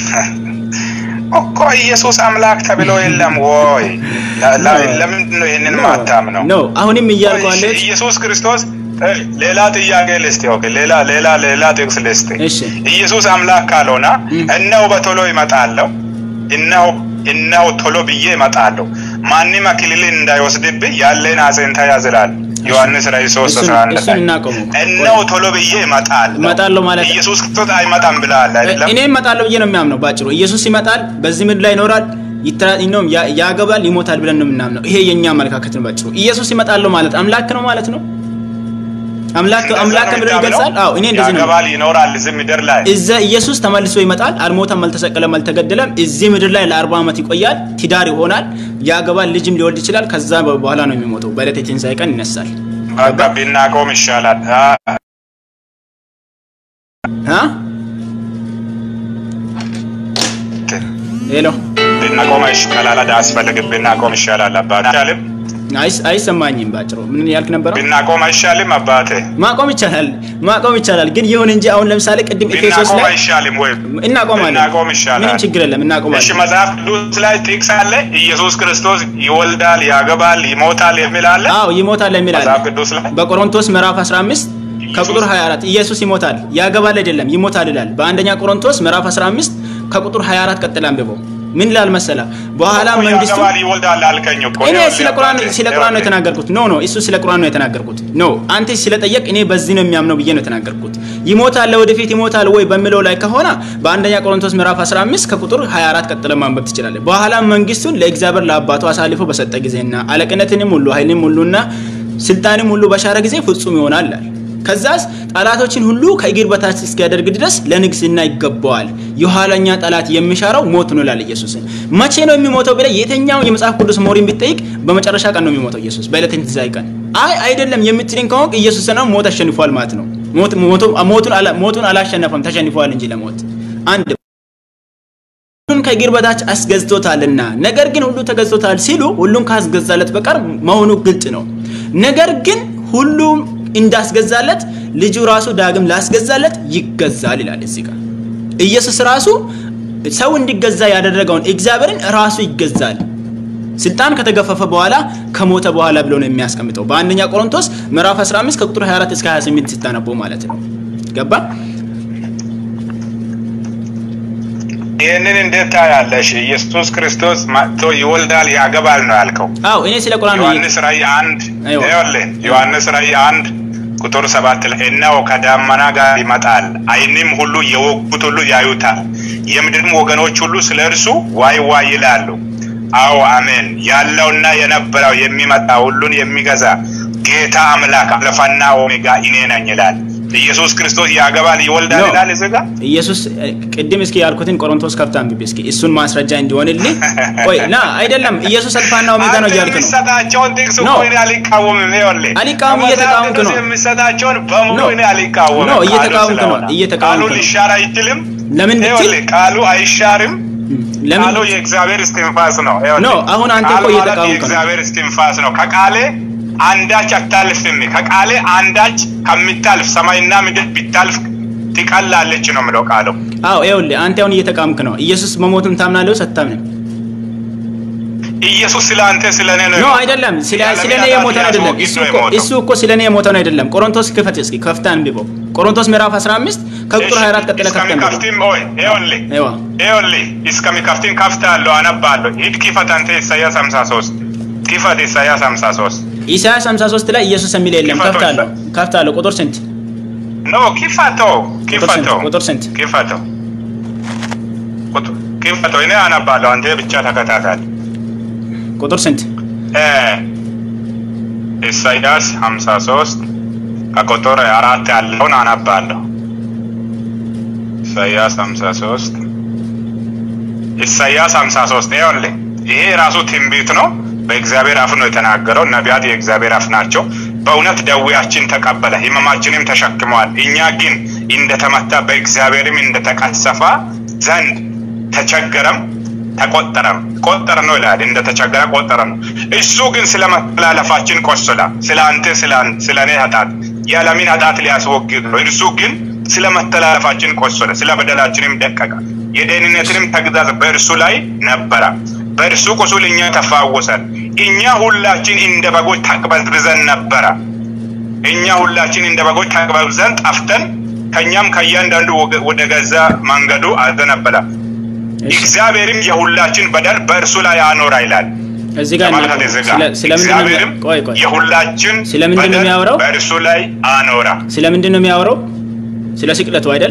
እኮ ኢየሱስ አምላክ ተብሎ የለም ወይ? ለ- ለ- ለምንድን ነው ይህንን ማታምነው? ነው አሁንም እያልኩ እሺ፣ ያለሁት ኢየሱስ ክርስቶስ እ፣ ሌላ ጥያቄ ልስጥ። ኦኬ፣ ሌላ ሌላ ሌላ ጥቅስ ልስጥ። እሺ ኢየሱስ አምላክ ካልሆነ እነሆ በቶሎ ይመጣለሁ፣ እነሆ እነሆ ቶሎ ብዬ እመጣለሁ፣ ማንም አክሊልን እንዳይወስድብህ ያለን አጽንተ ያዝ ይላል ዮሐንስ ራዕይ 3 እሱን 11 እሱን ላይ እናቆመው። እነሆ ቶሎ ብዬ እመጣለሁ እመጣለሁ ማለት ኢየሱስ ክርስቶስ አይመጣም ብለሃል አይደለም? እኔ እመጣለሁ ብዬ ነው የሚያምነው። ባጭሩ ኢየሱስ ይመጣል፣ በዚህ ምድር ላይ ይኖራል፣ ይትራ- ነው ያ- ያገባል፣ ይሞታል ብለን ነው የምናምነው። ይሄ የኛ አመለካከት ነው። ባጭሩ ኢየሱስ ይመጣለሁ ማለት አምላክ ነው ማለት ነው። አምላክ እንደዛ አምላክ ነው ብሎ የምታምነው? ይገልጻል። አዎ እኔ እንደዚህ ነው። ያገባል፣ ይኖራል እዚህ ምድር ላይ እዛ ኢየሱስ ተመልሶ ይመጣል። አልሞተም፣ አልተሰቀለም፣ አልተገደለም። እዚህ ምድር ላይ ለአርባ ዓመት ይቆያል። ትዳር ይሆናል፣ ያገባል፣ ልጅም ሊወልድ ይችላል። ከዛ በኋላ ነው የሚሞተው። በዕለተ ትንሣኤ ቀን ይነሳል። በቃ ቢናቆም ይሻላል። አ፣ አ ሄሎ ብናቆም ይሻላል። አስፈልግም ብናቆም ይሻላል። አባት አይቻልም። አይስ- አይሰማኝም። ባጭሩ ምን ያልክ ነበረ? ብናቆም አይሻልም አባቴ? ማቆም ይቻላል፣ ማቆም ይቻላል። ግን ይሁን እንጂ አሁን ለምሳሌ ቅድም ኤፌሶስ ብናቆም ላይ አይሻልም ወይ? እናቆማለን። ብናቆም ይሻላል። ምንም ችግር የለም፣ እሺ እናቆማለን። መጽሐፍ ቅዱስ ላይ ጥቅስ አለ። ኢየሱስ ክርስቶስ ይወልዳል፣ ያገባል፣ ይሞታል የሚል አለ አዎ ይሞታል የሚል አለ። መጽሐፍ ቅዱስ ላይ። በቆሮንቶስ ምዕራፍ 15 ከቁጥር 24 ኢየሱስ ይሞታል ያገባል አይደለም ይሞታል ይላል። በአንደኛ ቆሮንቶስ ምዕራፍ 15 ከቁጥር 24 ቀጥል አንብበው። ምን ይላል መሰላ በኋላ እኮ መንግስቱ ያገባል፣ ይወልዳል አልከኝ እኮ። እኔ ይኸውልህ ስለ ቁርአን አባቴ፣ ስለ ቁርአን ነው ይኸውልህ። የተናገርኩት። ኖ ኖ እሱ ስለ ቁርአን ነው የተናገርኩት። ኖ አንተ ስለጠየቅ እኔ በዚህ ነው የሚያምነው ብዬ ነው የተናገርኩት። ይሞታል ወደፊት ይሞታል ወይ በሚለው ላይ ከሆነ በአንደኛ ቆሮንቶስ ምዕራፍ 15 ከቁጥር 24 ቀጥለ ማንበብ ትችላለህ። በኋላ መንግስቱን ለእግዚአብሔር ለአባቱ አሳልፎ በሰጠ ጊዜና አለቅነትንም ሁሉ ኃይልንም ሁሉና ስልጣንም ሁሉ በሻረ ጊዜ ፍጹም ይሆናል አለ። ከዛስ ጠላቶችን ሁሉ ከእግር በታች እስኪያደርግ ድረስ ለንግስና ይገባዋል። የኋለኛ ጠላት የሚሻረው ሞት ነው ይላል ኢየሱስን። መቼ ነው የሚሞተው ብለህ የትኛው የመጽሐፍ ቅዱስ ሞሪን ብትጠይቅ በመጨረሻ ቀን ነው የሚሞተው ኢየሱስ በዕለተ ትንሣኤ ቀን። አይ አይደለም የምትለኝ ከሆንክ ኢየሱስ ነው ሞት አሸንፏል ማለት ነው። ሞት ሞቱ- ሞቱን አላ- ሞቱን አላሸነፈም ተሸንፏል እንጂ ለሞት አንድ ሁሉን ከእግር በታች አስገዝቶታልና ነገር ግን ሁሉ ተገዝቶታል ሲሉ ሁሉን ካስገዛለት በቀር መሆኑ ግልጥ ነው። ነገር ግን ሁሉም እንዳስገዛለት ልጁ ራሱ ዳግም ላስገዛለት ይገዛል ይላል እዚህ ጋር። ኢየሱስ ራሱ ሰው እንዲገዛ ያደረገውን እግዚአብሔርን ራሱ ይገዛል። ስልጣን ከተገፈፈ በኋላ ከሞተ በኋላ ብሎ ነው የሚያስቀምጠው በአንደኛ ቆሮንቶስ ምዕራፍ 15 ከቁጥር 24 እስከ 28 ስታነበው ማለት ነው። ገባ? ይህንን እንዴት ታያለሽ? ኢየሱስ ክርስቶስ መጥቶ ይወልዳል ያገባል ነው ያልከው። አዎ እኔ ስለ ቁርአን ነው ዮሐንስ ራእይ አንድ አይዋ። ይኸውልህ ዮሐንስ ራእይ አንድ ቁጥር ሰባት ላይ እነሆ ከዳመና ጋር ይመጣል፣ ዓይንም ሁሉ የወጉት ሁሉ ያዩታል፣ የምድርም ወገኖች ሁሉ ስለ እርሱ ዋይ ዋይ ይላሉ። አዎ አሜን። ያለውና የነበረው የሚመጣ ሁሉን የሚገዛ ጌታ አምላክ አልፋና ኦሜጋ እኔ ነኝ ይላል። ኢየሱስ ክርስቶስ ያገባል ይወልዳል ነው። ይላል እዚህ ጋር ኢየሱስ እ፣ ቅድም እስኪ ያልኩትን ቆሮንቶስ ከፍታ አንብቤ እስኪ እሱን ማስረጃ እንዲሆንልኝ። ቆይ ና አይደለም ኢየሱስ አልፋና ኦሜጋ ነው አንተ እያልክ ነው። የሚሰጣቸውን ጥቅስ ኖ። እኮ እኔ አልቃወምም። ይኸውልህ አልቃወም፣ ከመጽሐፍ እየተቃወምክ ቅዱስ ነው። የሚሰጣቸውን በሙሉ ኖ። እኔ አልቃወምም። ኖ፣ ቃሉ እየተቃወምክ ነው፣ ስለሆነ። እየተቃወምክ ቃሉ ነው። ሊሻር አይችልም። ለምን ብትል ይኸውልህ ቃሉ አይሻርም። ለምን ቃሉ የእግዚአብሔር እስትንፋስ ነው። ይኸውልህ ኖ፣ አሁን አንተ ቃል እኮ ማለት እየተቃወምክ ነው። የእግዚአብሔር እስትንፋስ ነው። ከቃሌ አንዳች አታልፍም። ከቃሌ አንዳች ከምታልፍ ሰማይና ምድር ቢታልፍ ትቀላለች ነው የምለው ቃሉ። አዎ ይኸውልህ አንተ አሁን እየተቃወምክ ነው። ኢየሱስ መሞቱን ታምናለህ ወይስ አታምንም? ኢየሱስ ስለ አንተ ስለ እኔ ነው ኖ የሞተው። አይደለም፣ ስለ ያለ ስለ እኔ ኃጢአት የሞተው አይደለም። ሊያስወግድ እሱ ነው እኮ የሞተው። እሱ እኮ ስለ እኔ የሞተው አይደለም። ቆሮንቶስ ክፈት እስኪ ከፍታ አንብበው። ቆሮንቶስ ምዕራፍ 15 ከቁጥር 24 ቀጥለ ከፍታ አንብበው። እስከሚከፍትም ኦይ ይኸውልህ አይዋ ይኸውልህ እስከሚከፍትም ከፍታለሁ፣ አነባለሁ። ሂድ ክፈት አንተ ኢሳያስ 53 ክፈት ኢሳያስ 53 ኢሳያስ 53 ላይ ኢየሱስ የሚል የለም። ክፈተው ከፍታለሁ ከፍታለሁ። ቁጥር ስንት? ኖ ክፈተው ቁጥር ስንት? ክፈተው ቁጥር ስንት? ክፈተው ቁጥ- ክፈተው እኔ አነባለሁ፣ አንተ ብቻ ተከታተል። ቁጥር ስንት? እ ኢሳያስ 53 ከቁጥር አራት ያለውን አነባለሁ። ኢሳያስ 53 ኢሳያስ 53 ይኸውልህ ይሄ ራሱ ትንቢት ነው። በእግዚአብሔር አፍ ነው የተናገረው። ነቢያት የእግዚአብሔር አፍ ናቸው። በእውነት ደዌያችን ተቀበለ፣ ሕመማችንም ተሸክመዋል። እኛ ግን እንደተመታ በእግዚአብሔርም እንደተቀሰፈ ዘንድ ተቸገረም ተቆጠረም ቆጠረ ነው ይላል። እንደተቸገረ ቆጠረ ነው። እሱ ግን ስለ መተላለፋችን ቆሰለ፣ ስለ አንተ ስለ አን- ስለ እኔ ኃጢአት የዓለምን ኃጢአት ሊያስወግድ ነው። እርሱ ግን ስለ መተላለፋችን ቆሰለ፣ ስለ በደላችንም ደቀቀ። የደህንነትንም ተግዛዝ በእርሱ ላይ ነበረ። በእርሱ ቁስል እኛ ተፋወሰን። እኛ ሁላችን እንደ በጎች ተቅበዝብዘን ነበረ። እኛ ሁላችን እንደ በጎች ተቅበዝብዘን ጠፍተን ከእኛም ከእያንዳንዱ ወገ- ወደ ገዛ መንገዱ አዘነበለ። እሺ፣ እግዚአብሔርም የሁላችን በደል በእርሱ ላይ አኖራ ይላል። እዚህ ጋር ተመልከት እናቆም። እዚህ ስለ ጋር ስለምንድን ነው እግዚአብሔርም የሚያ- ቆይ ቆይ የሁላችን ስለምንድን ነው በደል የሚያወራው? በእርሱ ላይ አኖራ። ስለምንድን ነው የሚያወራው? ስለ ስቅለቱ አይደል?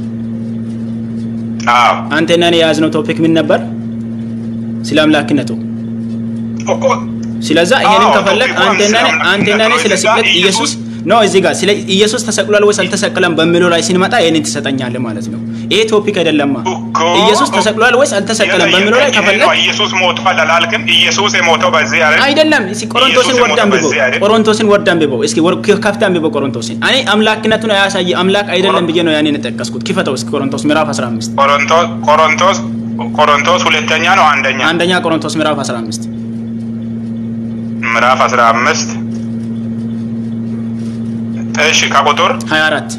አዎ አንተና እኔ የያዝነው ቶፒክ ምን ነበር? ስለ አምላክነቱ። ስለዛ ይሄንን አዎ፣ ከፈለግ ቶፒኩ አንተና ስለ እኔ- አንተና እኔ አምላክነቱ ስለ እዚህ ጋር ስቅለት ኢየሱስ ነው እዚህ ጋር ስለ ኢየሱስ ተሰቅሏል ወይስ አልተሰቀለም በሚለው ላይ ስንመጣ ይሄንን ትሰጠኛለህ ማለት ነው። ይሄ ቶፒክ አይደለማ። እኮ ኢየሱስ ተሰቅሏል ወይስ አልተሰቀለም በሚለው ላይ ከፈለግ ኢየሱስ ሞቷል አላልክም? ኢየሱስ የሞተው በዚህ አይደል? አይደለም እስኪ ቆሮንቶስን ኢየሱስ ወርድ የሞተው አንብበው በዚህ አይደል? ቆሮንቶስን ወርድ አንብበው እስኪ ወር- ከፍተህ አንብበው ቆሮንቶስን እኔ አምላክነቱን አያሳይ አምላክ አይደለም ብዬ ነው ያኔን የጠቀስኩት ክፈተው እስኪ ቆሮንቶስ ምዕራፍ 15 ቆሮንቶስ ቆሮንቶስ ቆሮንቶስ ሁለተኛ ነው አንደኛ አንደኛ ቆሮንቶስ ምዕራፍ 15 ምዕራፍ አስራ አምስት እሺ ከቁጥር 24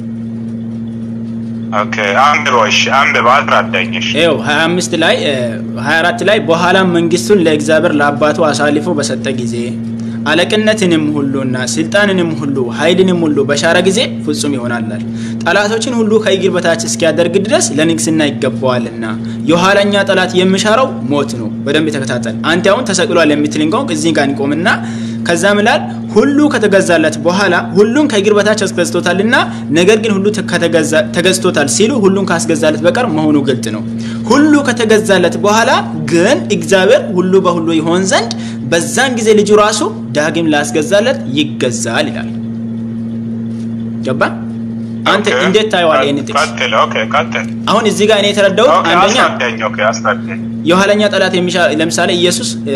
ኦኬ አንብበው እሺ አንብበው አስረዳኝ እሺ ይኸው 25 ላይ እ፣ 24 ላይ በኋላም መንግስቱን ለእግዚአብሔር ለአባቱ አሳልፎ በሰጠ ጊዜ አለቅነትንም ሁሉና ስልጣንንም ሁሉ ኃይልንም ሁሉ በሻረ ጊዜ ፍጹም ይሆናላል። ጠላቶችን ሁሉ ከእግር በታች እስኪያደርግ ድረስ ለንግስና ይገባዋልና የኋለኛ ጠላት የሚሻረው ሞት ነው። በደንብ ተከታተል። አንተ አሁን ተሰቅሏል የምትል ቆም እዚህ ጋር እንቆምና ከዛ ምላል ሁሉ ከተገዛለት በኋላ ሁሉን ከእግር በታች አስገዝቶታልና ነገር ግን ሁሉ ከተገዛ- ተገዝቶታል ሲሉ ሁሉን ካስገዛለት በቀር መሆኑ ግልጥ ነው። ሁሉ ከተገዛለት በኋላ ግን እግዚአብሔር ሁሉ በሁሉ ይሆን ዘንድ በዛን ጊዜ ልጁ ራሱ ዳግም ላስገዛለት ይገዛል ይላል። ገባ? አንተ ኦኬ። እንዴት ታየዋለህ? ይህን ጥቅስ ቀጥል ኦኬ ቀጥል አሁን እዚህ ጋር እኔ የተረዳሁት ኦኬ አንደኛ አስረዳኝ ኦኬ አስረዳኝ የኋለኛ ጠላት የሚሻ ለምሳሌ ኢየሱስ እ፣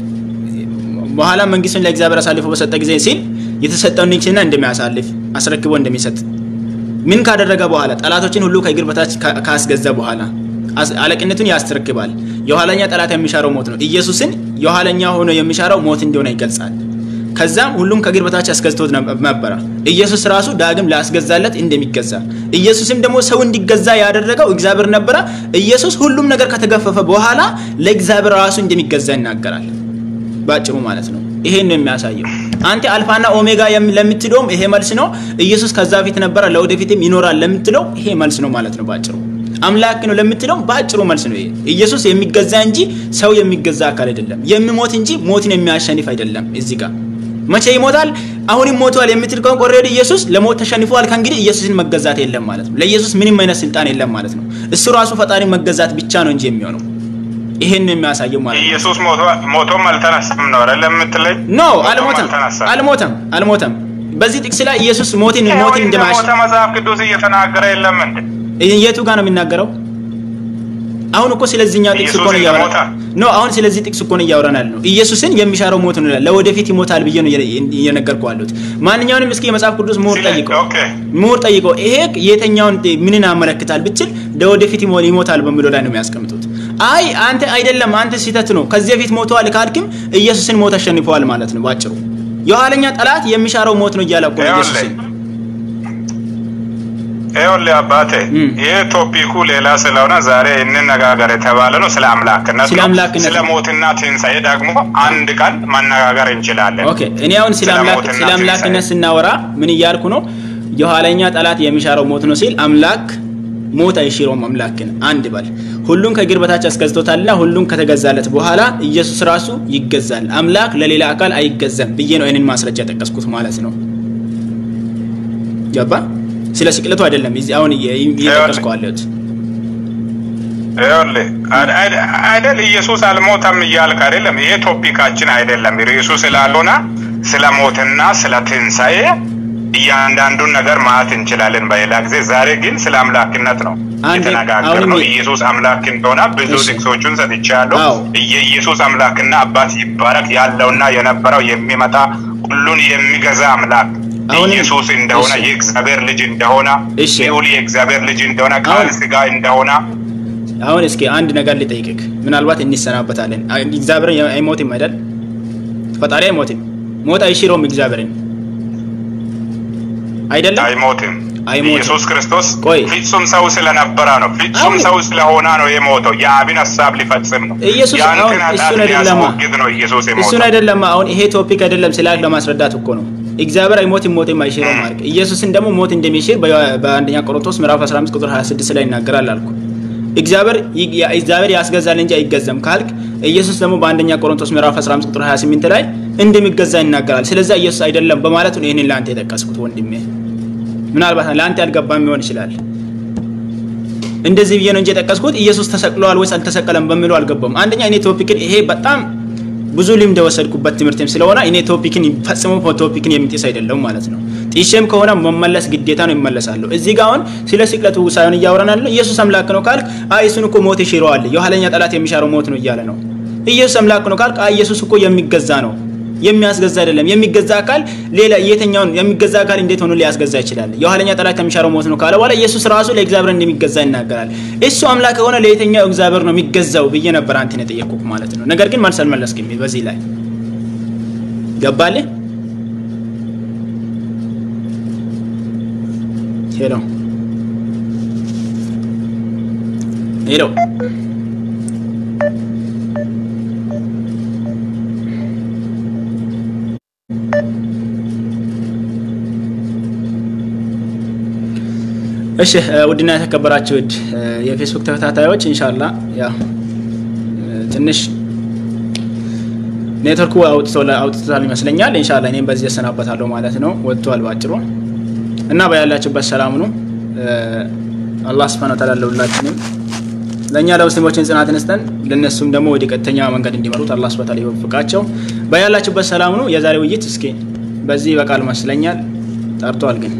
በኋላ መንግስቱን ለእግዚአብሔር አሳልፎ በሰጠ ጊዜ ሲል የተሰጠውን ንግስና እንደሚያሳልፍ አስረክቦ እንደሚሰጥ ምን ካደረገ በኋላ ጠላቶችን ሁሉ ከእግር በታች ካ- ካስገዛ በኋላ አስ- አለቅነቱን ያስተረክባል። የኋለኛ ጠላት የሚሻረው ሞት ነው። ኢየሱስን የኋለኛ ሆኖ የሚሻረው ሞት እንደሆነ ይገልጻል። ከዛም ሁሉም ከእግር በታች አስገዝቶት ነብ- ነበረ። ኢየሱስ ራሱ ዳግም ላስገዛለት እንደሚገዛ ኢየሱስም ደግሞ ሰው እንዲገዛ ያደረገው እግዚአብሔር ነበረ። ኢየሱስ ሁሉም ነገር ከተገፈፈ በኋላ ለእግዚአብሔር ራሱ እንደሚገዛ ይናገራል። ባጭሩ ማለት ነው። ይሄን ነው የሚያሳየው። አንተ አልፋና ኦሜጋ የም- ለምትለውም ይሄ መልስ ነው። ኢየሱስ ከዛ በፊት ነበረ ለወደፊትም ይኖራል ለምትለው ይሄ መልስ ነው ማለት ነው ባጭሩ። አምላክ ነው ለምትለው ባጭሩ መልስ ነው ይሄ። ኢየሱስ የሚገዛ እንጂ ሰው የሚገዛ አካል አይደለም። የሚሞት እንጂ ሞትን የሚያሸንፍ አይደለም። እዚህ ጋር መቼ ይሞታል? አሁንም ሞቷል የምትል ከሆነ ኦልሬዲ ኢየሱስ ለሞት ተሸንፏል። ከእንግዲህ ኢየሱስን መገዛት የለም ማለት ነው። ለኢየሱስ ምንም አይነት ስልጣን የለም ማለት ነው። እሱ ራሱ ፈጣሪ መገዛት ብቻ ነው እንጂ የሚሆነው ይሄን ነው የሚያሳየው ማለት ነው። ኢየሱስ ሞቶ- ሞቶም አልተነሳም ነው አይደል የምትለኝ ኖ ሞቶም አልሞተም፣ አልተነሳም። አልሞተም፣ አልሞተም። በዚህ ጥቅስ ላይ ኢየሱስ ሞትን ይኸው ሞትን እንደማያሽ እንደሞተ መጽሐፍ ቅዱስ እየተናገረ የለም እንዴ የቱ ጋር ነው የሚናገረው? አሁን እኮ ስለዚህኛው ጥቅስ እኮ ነው ኢየሱስ እያወራን ይሞታል። ኖ አሁን ስለዚህ ጥቅስ እኮ ነው እያወራን ያለ ነው። ኢየሱስን የሚሻረው ሞት ነው ይላል። ለወደፊት ይሞታል ብዬ ነው እየ- እየነገርኩህ ያለሁት። ማንኛውንም እስኪ የመጽሐፍ ቅዱስ ምሁር ስለ- ጠይቀው ኦኬ ምሁር ጠይቀው ይሄ የተኛውን ምንን ያመለክታል ብትል ለወደፊት ይሞ- ይሞታል በሚለው ላይ ነው የሚያስቀምጡት። አይ አንተ አይደለም አንተ ስህተት ነው ከዚህ በፊት ሞተዋል ካልክም ኢየሱስን ሞት አሸንፈዋል ማለት ነው ባጭሩ። የኋለኛ ጠላት የሚሻረው ሞት ነው እያለ እኮ ነው ይኸውልህ ኢየሱስን ይኸውልህ አባቴ እም። ይህ ቶፒኩ ሌላ ስለሆነ ዛሬ እንነጋገር የተባለ ነው ስለ አምላክነት ስለ ነው። አምላክነት ስለ ነው። ሞትና ትንሣኤ ደግሞ አንድ ቀን መነጋገር እንችላለን። ኦኬ እኔ አሁን ስለ ስለ አምላክ ሞትና ስለ አምላክነት ትንሣኤ። ስናወራ ምን እያልኩ ነው? የኋለኛ ጠላት የሚሻረው ሞት ነው ሲል አምላክ ሞት አይሽረውም አምላክን አንድ በል ሁሉን ከእግር በታች አስገዝቶታልና ሁሉን ከተገዛለት በኋላ ኢየሱስ ራሱ ይገዛል። አምላክ ለሌላ አካል አይገዛም ብዬ ነው ይህንን ማስረጃ የጠቀስኩት ማለት ነው። ገባ? ስለ ስቅለቱ አይደለም እዚህ አሁን እየ- እየጠቀስኩ አለሁት። ይኸውልህ አድ- አድ- አይደል ኢየሱስ አልሞተም እያልክ አይደለም። ይሄ ቶፒካችን አይደለም። ርዕሱ ስላልሆነ ስለ ሞትና ስለ ትንሣኤ እያንዳንዱን ነገር ማለት እንችላለን በሌላ ጊዜ። ዛሬ ግን ስለ አምላክነት ነው አንድ- የተነጋገርነው። አሁንም- ኢየሱስ አምላክ እንደሆነ ብዙ እሺ። ጥቅሶቹን ሰጥቻለሁ። አዎ። የኢየሱስ አምላክና አባት ይባረክ ያለውና የነበረው የሚመጣ ሁሉን የሚገዛ አምላክ አሁንም- ኢየሱስ እንደሆነ እሺ። የእግዚአብሔር ልጅ እንደሆነ እሺ። ልዑል የእግዚአብሔር ልጅ እንደሆነ ቃል አሁን- ስጋ እንደሆነ አሁን እስኪ አንድ ነገር ልጠይቅህ፣ ምናልባት እንሰናበታለን። አይ- እግዚአብሔር አይሞትም አይደል? ፈጣሪ አይሞትም። ሞት አይሽረውም እግዚአብሔርን አይደለም። አይሞትም። አይሞትም። ኢየሱስ ክርስቶስ ቆይ። ፍጹም ሰው ስለነበረ ነው። ፍጹም አሁን- ሰው ስለሆነ ነው የሞተው። የአብን ሀሳብ ሊፈጽም ነው። ኢየሱስ አሁን ያንተን ኃጢአት እሱን አይደለማ ሊያስወግድ ነው ኢየሱስ እሱን የሞተው። አይደለም። አሁን ይሄ ቶፒክ አይደለም ስላክ ለማስረዳት እኮ ነው። እግዚአብሔር አይሞትም ሞትም አይሽረውም አልክ። ኢየሱስን ደግሞ ሞት እንደሚሽር በ- በአንደኛ ቆሮንቶስ ምዕራፍ 15 ቁጥር 26 ላይ ይናገራል አልኩ። እግዚአብሔር ይ- ያ- እግዚአብሔር ያስገዛል እንጂ አይገዛም ካልክ ኢየሱስ ደግሞ በአንደኛ ቆሮንቶስ ምዕራፍ 15 ቁጥር 28 ላይ እንደሚገዛ ይናገራል። ስለዚህ ኢየሱስ አይደለም በማለት ነው ይህንን ለአንተ የጠቀስኩት ወንድሜ። ምናልባት ለአንተ ያልገባም ሊሆን ይችላል። እንደዚህ ብዬ ነው እንጂ የጠቀስኩት ኢየሱስ ተሰቅለዋል ወይስ አልተሰቀለም በሚለው አልገባም። አንደኛ እኔ ቶፒክን ይሄ በጣም ብዙ ልምድ የወሰድኩበት ትምህርትም ስለሆነ እኔ ቶፒክን ፈጽሞ ቶፒክን የሚጥስ አይደለም ማለት ነው። ጢሼም ከሆነ መመለስ ግዴታ ነው ይመለሳለሁ። እዚህ ጋር አሁን ስለ ስቅለቱ ሳይሆን እያወራን ያለው ኢየሱስ አምላክ ነው ካልክ አይ እሱን እኮ ሞት ይሽረዋል፣ የኋለኛ ጠላት የሚሻረው ሞት ነው እያለ ነው። ኢየሱስ አምላክ ነው ካልክ አይ ኢየሱስ እኮ የሚገዛ ነው የሚያስገዛ አይደለም። የሚገዛ አካል ሌላ የትኛውን የሚገዛ አካል እንዴት ሆኖ ሊያስገዛ ይችላል? የኋለኛ ጠላት የሚሻረው ሞት ነው ካለ በኋላ ኢየሱስ ራሱ ለእግዚአብሔር እንደሚገዛ ይናገራል። እሱ አምላክ ከሆነ ለየትኛው እግዚአብሔር ነው የሚገዛው ብዬ ነበር አንተን የጠየቅኩህ ማለት ነው። ነገር ግን መልስ አልመለስክም በዚህ ላይ ገባልህ? ሄሎ ሄሎ እሺ ውድና የተከበራችሁ ውድ የፌስቡክ ተከታታዮች ኢንሻላ ያው ትንሽ ኔትወርኩ አውጥቶታል ይመስለኛል። ኢንሻላ እኔም በዚህ እሰናበታለሁ ማለት ነው። ወጥቷል ባጭሩ እና በያላችሁበት ሰላም ነው። አላህ ስብሐነ ወተዓላ ለሁላችንም ለእኛ ለሙስሊሞችን ጽናትን ስጠን፣ ለእነሱም ደግሞ ወደ ቀጥተኛ መንገድ እንዲመሩት አላህ ስብሐነ ወተዓላ ይወፍቃቸው። በያላችሁበት ሰላም ነው። የዛሬ ውይይት እስኪ በዚህ በቃል መስለኛል ጠርቷል ግን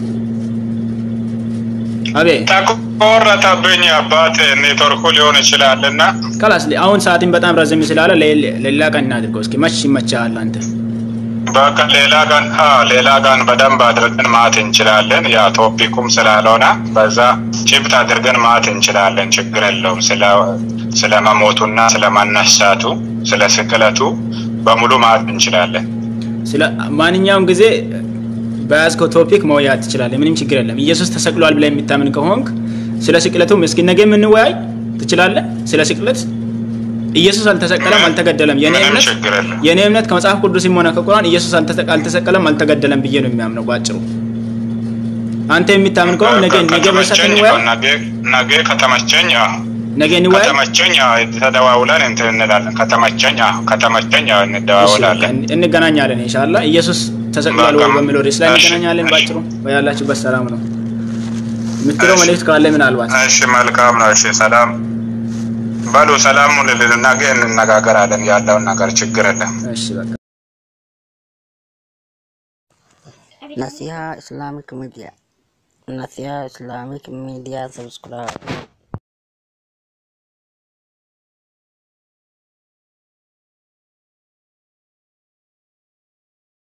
አቤት ተቆረጠብኝ አባት ኔትወርኩ ሊሆን ይችላል እና ከላስ አሁን ሰዓትን በጣም ረዝም ስላለ ለሌላ ቀን እናድርገው እስኪ መች ይመቻል አንተ በቃ ሌላ ቀን ሌላ ቀን በደንብ አድርገን ማት እንችላለን ያ ቶፒኩም ስላልሆነ በዛ ጭብጥ አድርገን ማት እንችላለን ችግር የለውም ስለ መሞቱና ስለ መነሳቱ ስለ ስቅለቱ በሙሉ ማት እንችላለን ስለ ማንኛውም ጊዜ በያዝከው ቶፒክ መወያየት ትችላለህ። ምንም ችግር የለም። ኢየሱስ ተሰቅሏል ብለህ የሚታምን ከሆንክ ስለ ስቅለቱም እስኪ ነገ የምንወያይ ትችላለህ። ስለ ስቅለት ኢየሱስ አልተሰቀለም፣ አልተገደለም። የኔ እምነት የኔ እምነት ከመጽሐፍ ቅዱስም ሆነ ከቁርአን ኢየሱስ አልተሰቀለም፣ አልተገደለም ብዬ ነው የሚያምነው ባጭሩ። አንተ የሚታምን ከሆንክ ነገ ነገ በሰት እንወያይ። ነገ ከተመቸኝ ነገ እንወያይ። ከተመቸኝ ተደዋውለን እንትን እንላለን። ከተመቸኝ ከተመቸኝ እንደዋውላለን፣ እንገናኛለን ኢንሻአላህ ኢየሱስ ተሰቅሏል ወይ በሚለው ርዕስ ላይ እንገናኛለን። ባጭሩ በያላችሁበት ሰላም ነው የምትለው መልእክት ካለ ምናልባት። እሺ መልካም ነው። እሺ ሰላም በሉ። ሰላሙን ነገ እንነጋገራለን ያለውን ነገር ችግር የለም። እሺ በቃ Nasiha Islamic Media Nasiha Islamic Media subscribe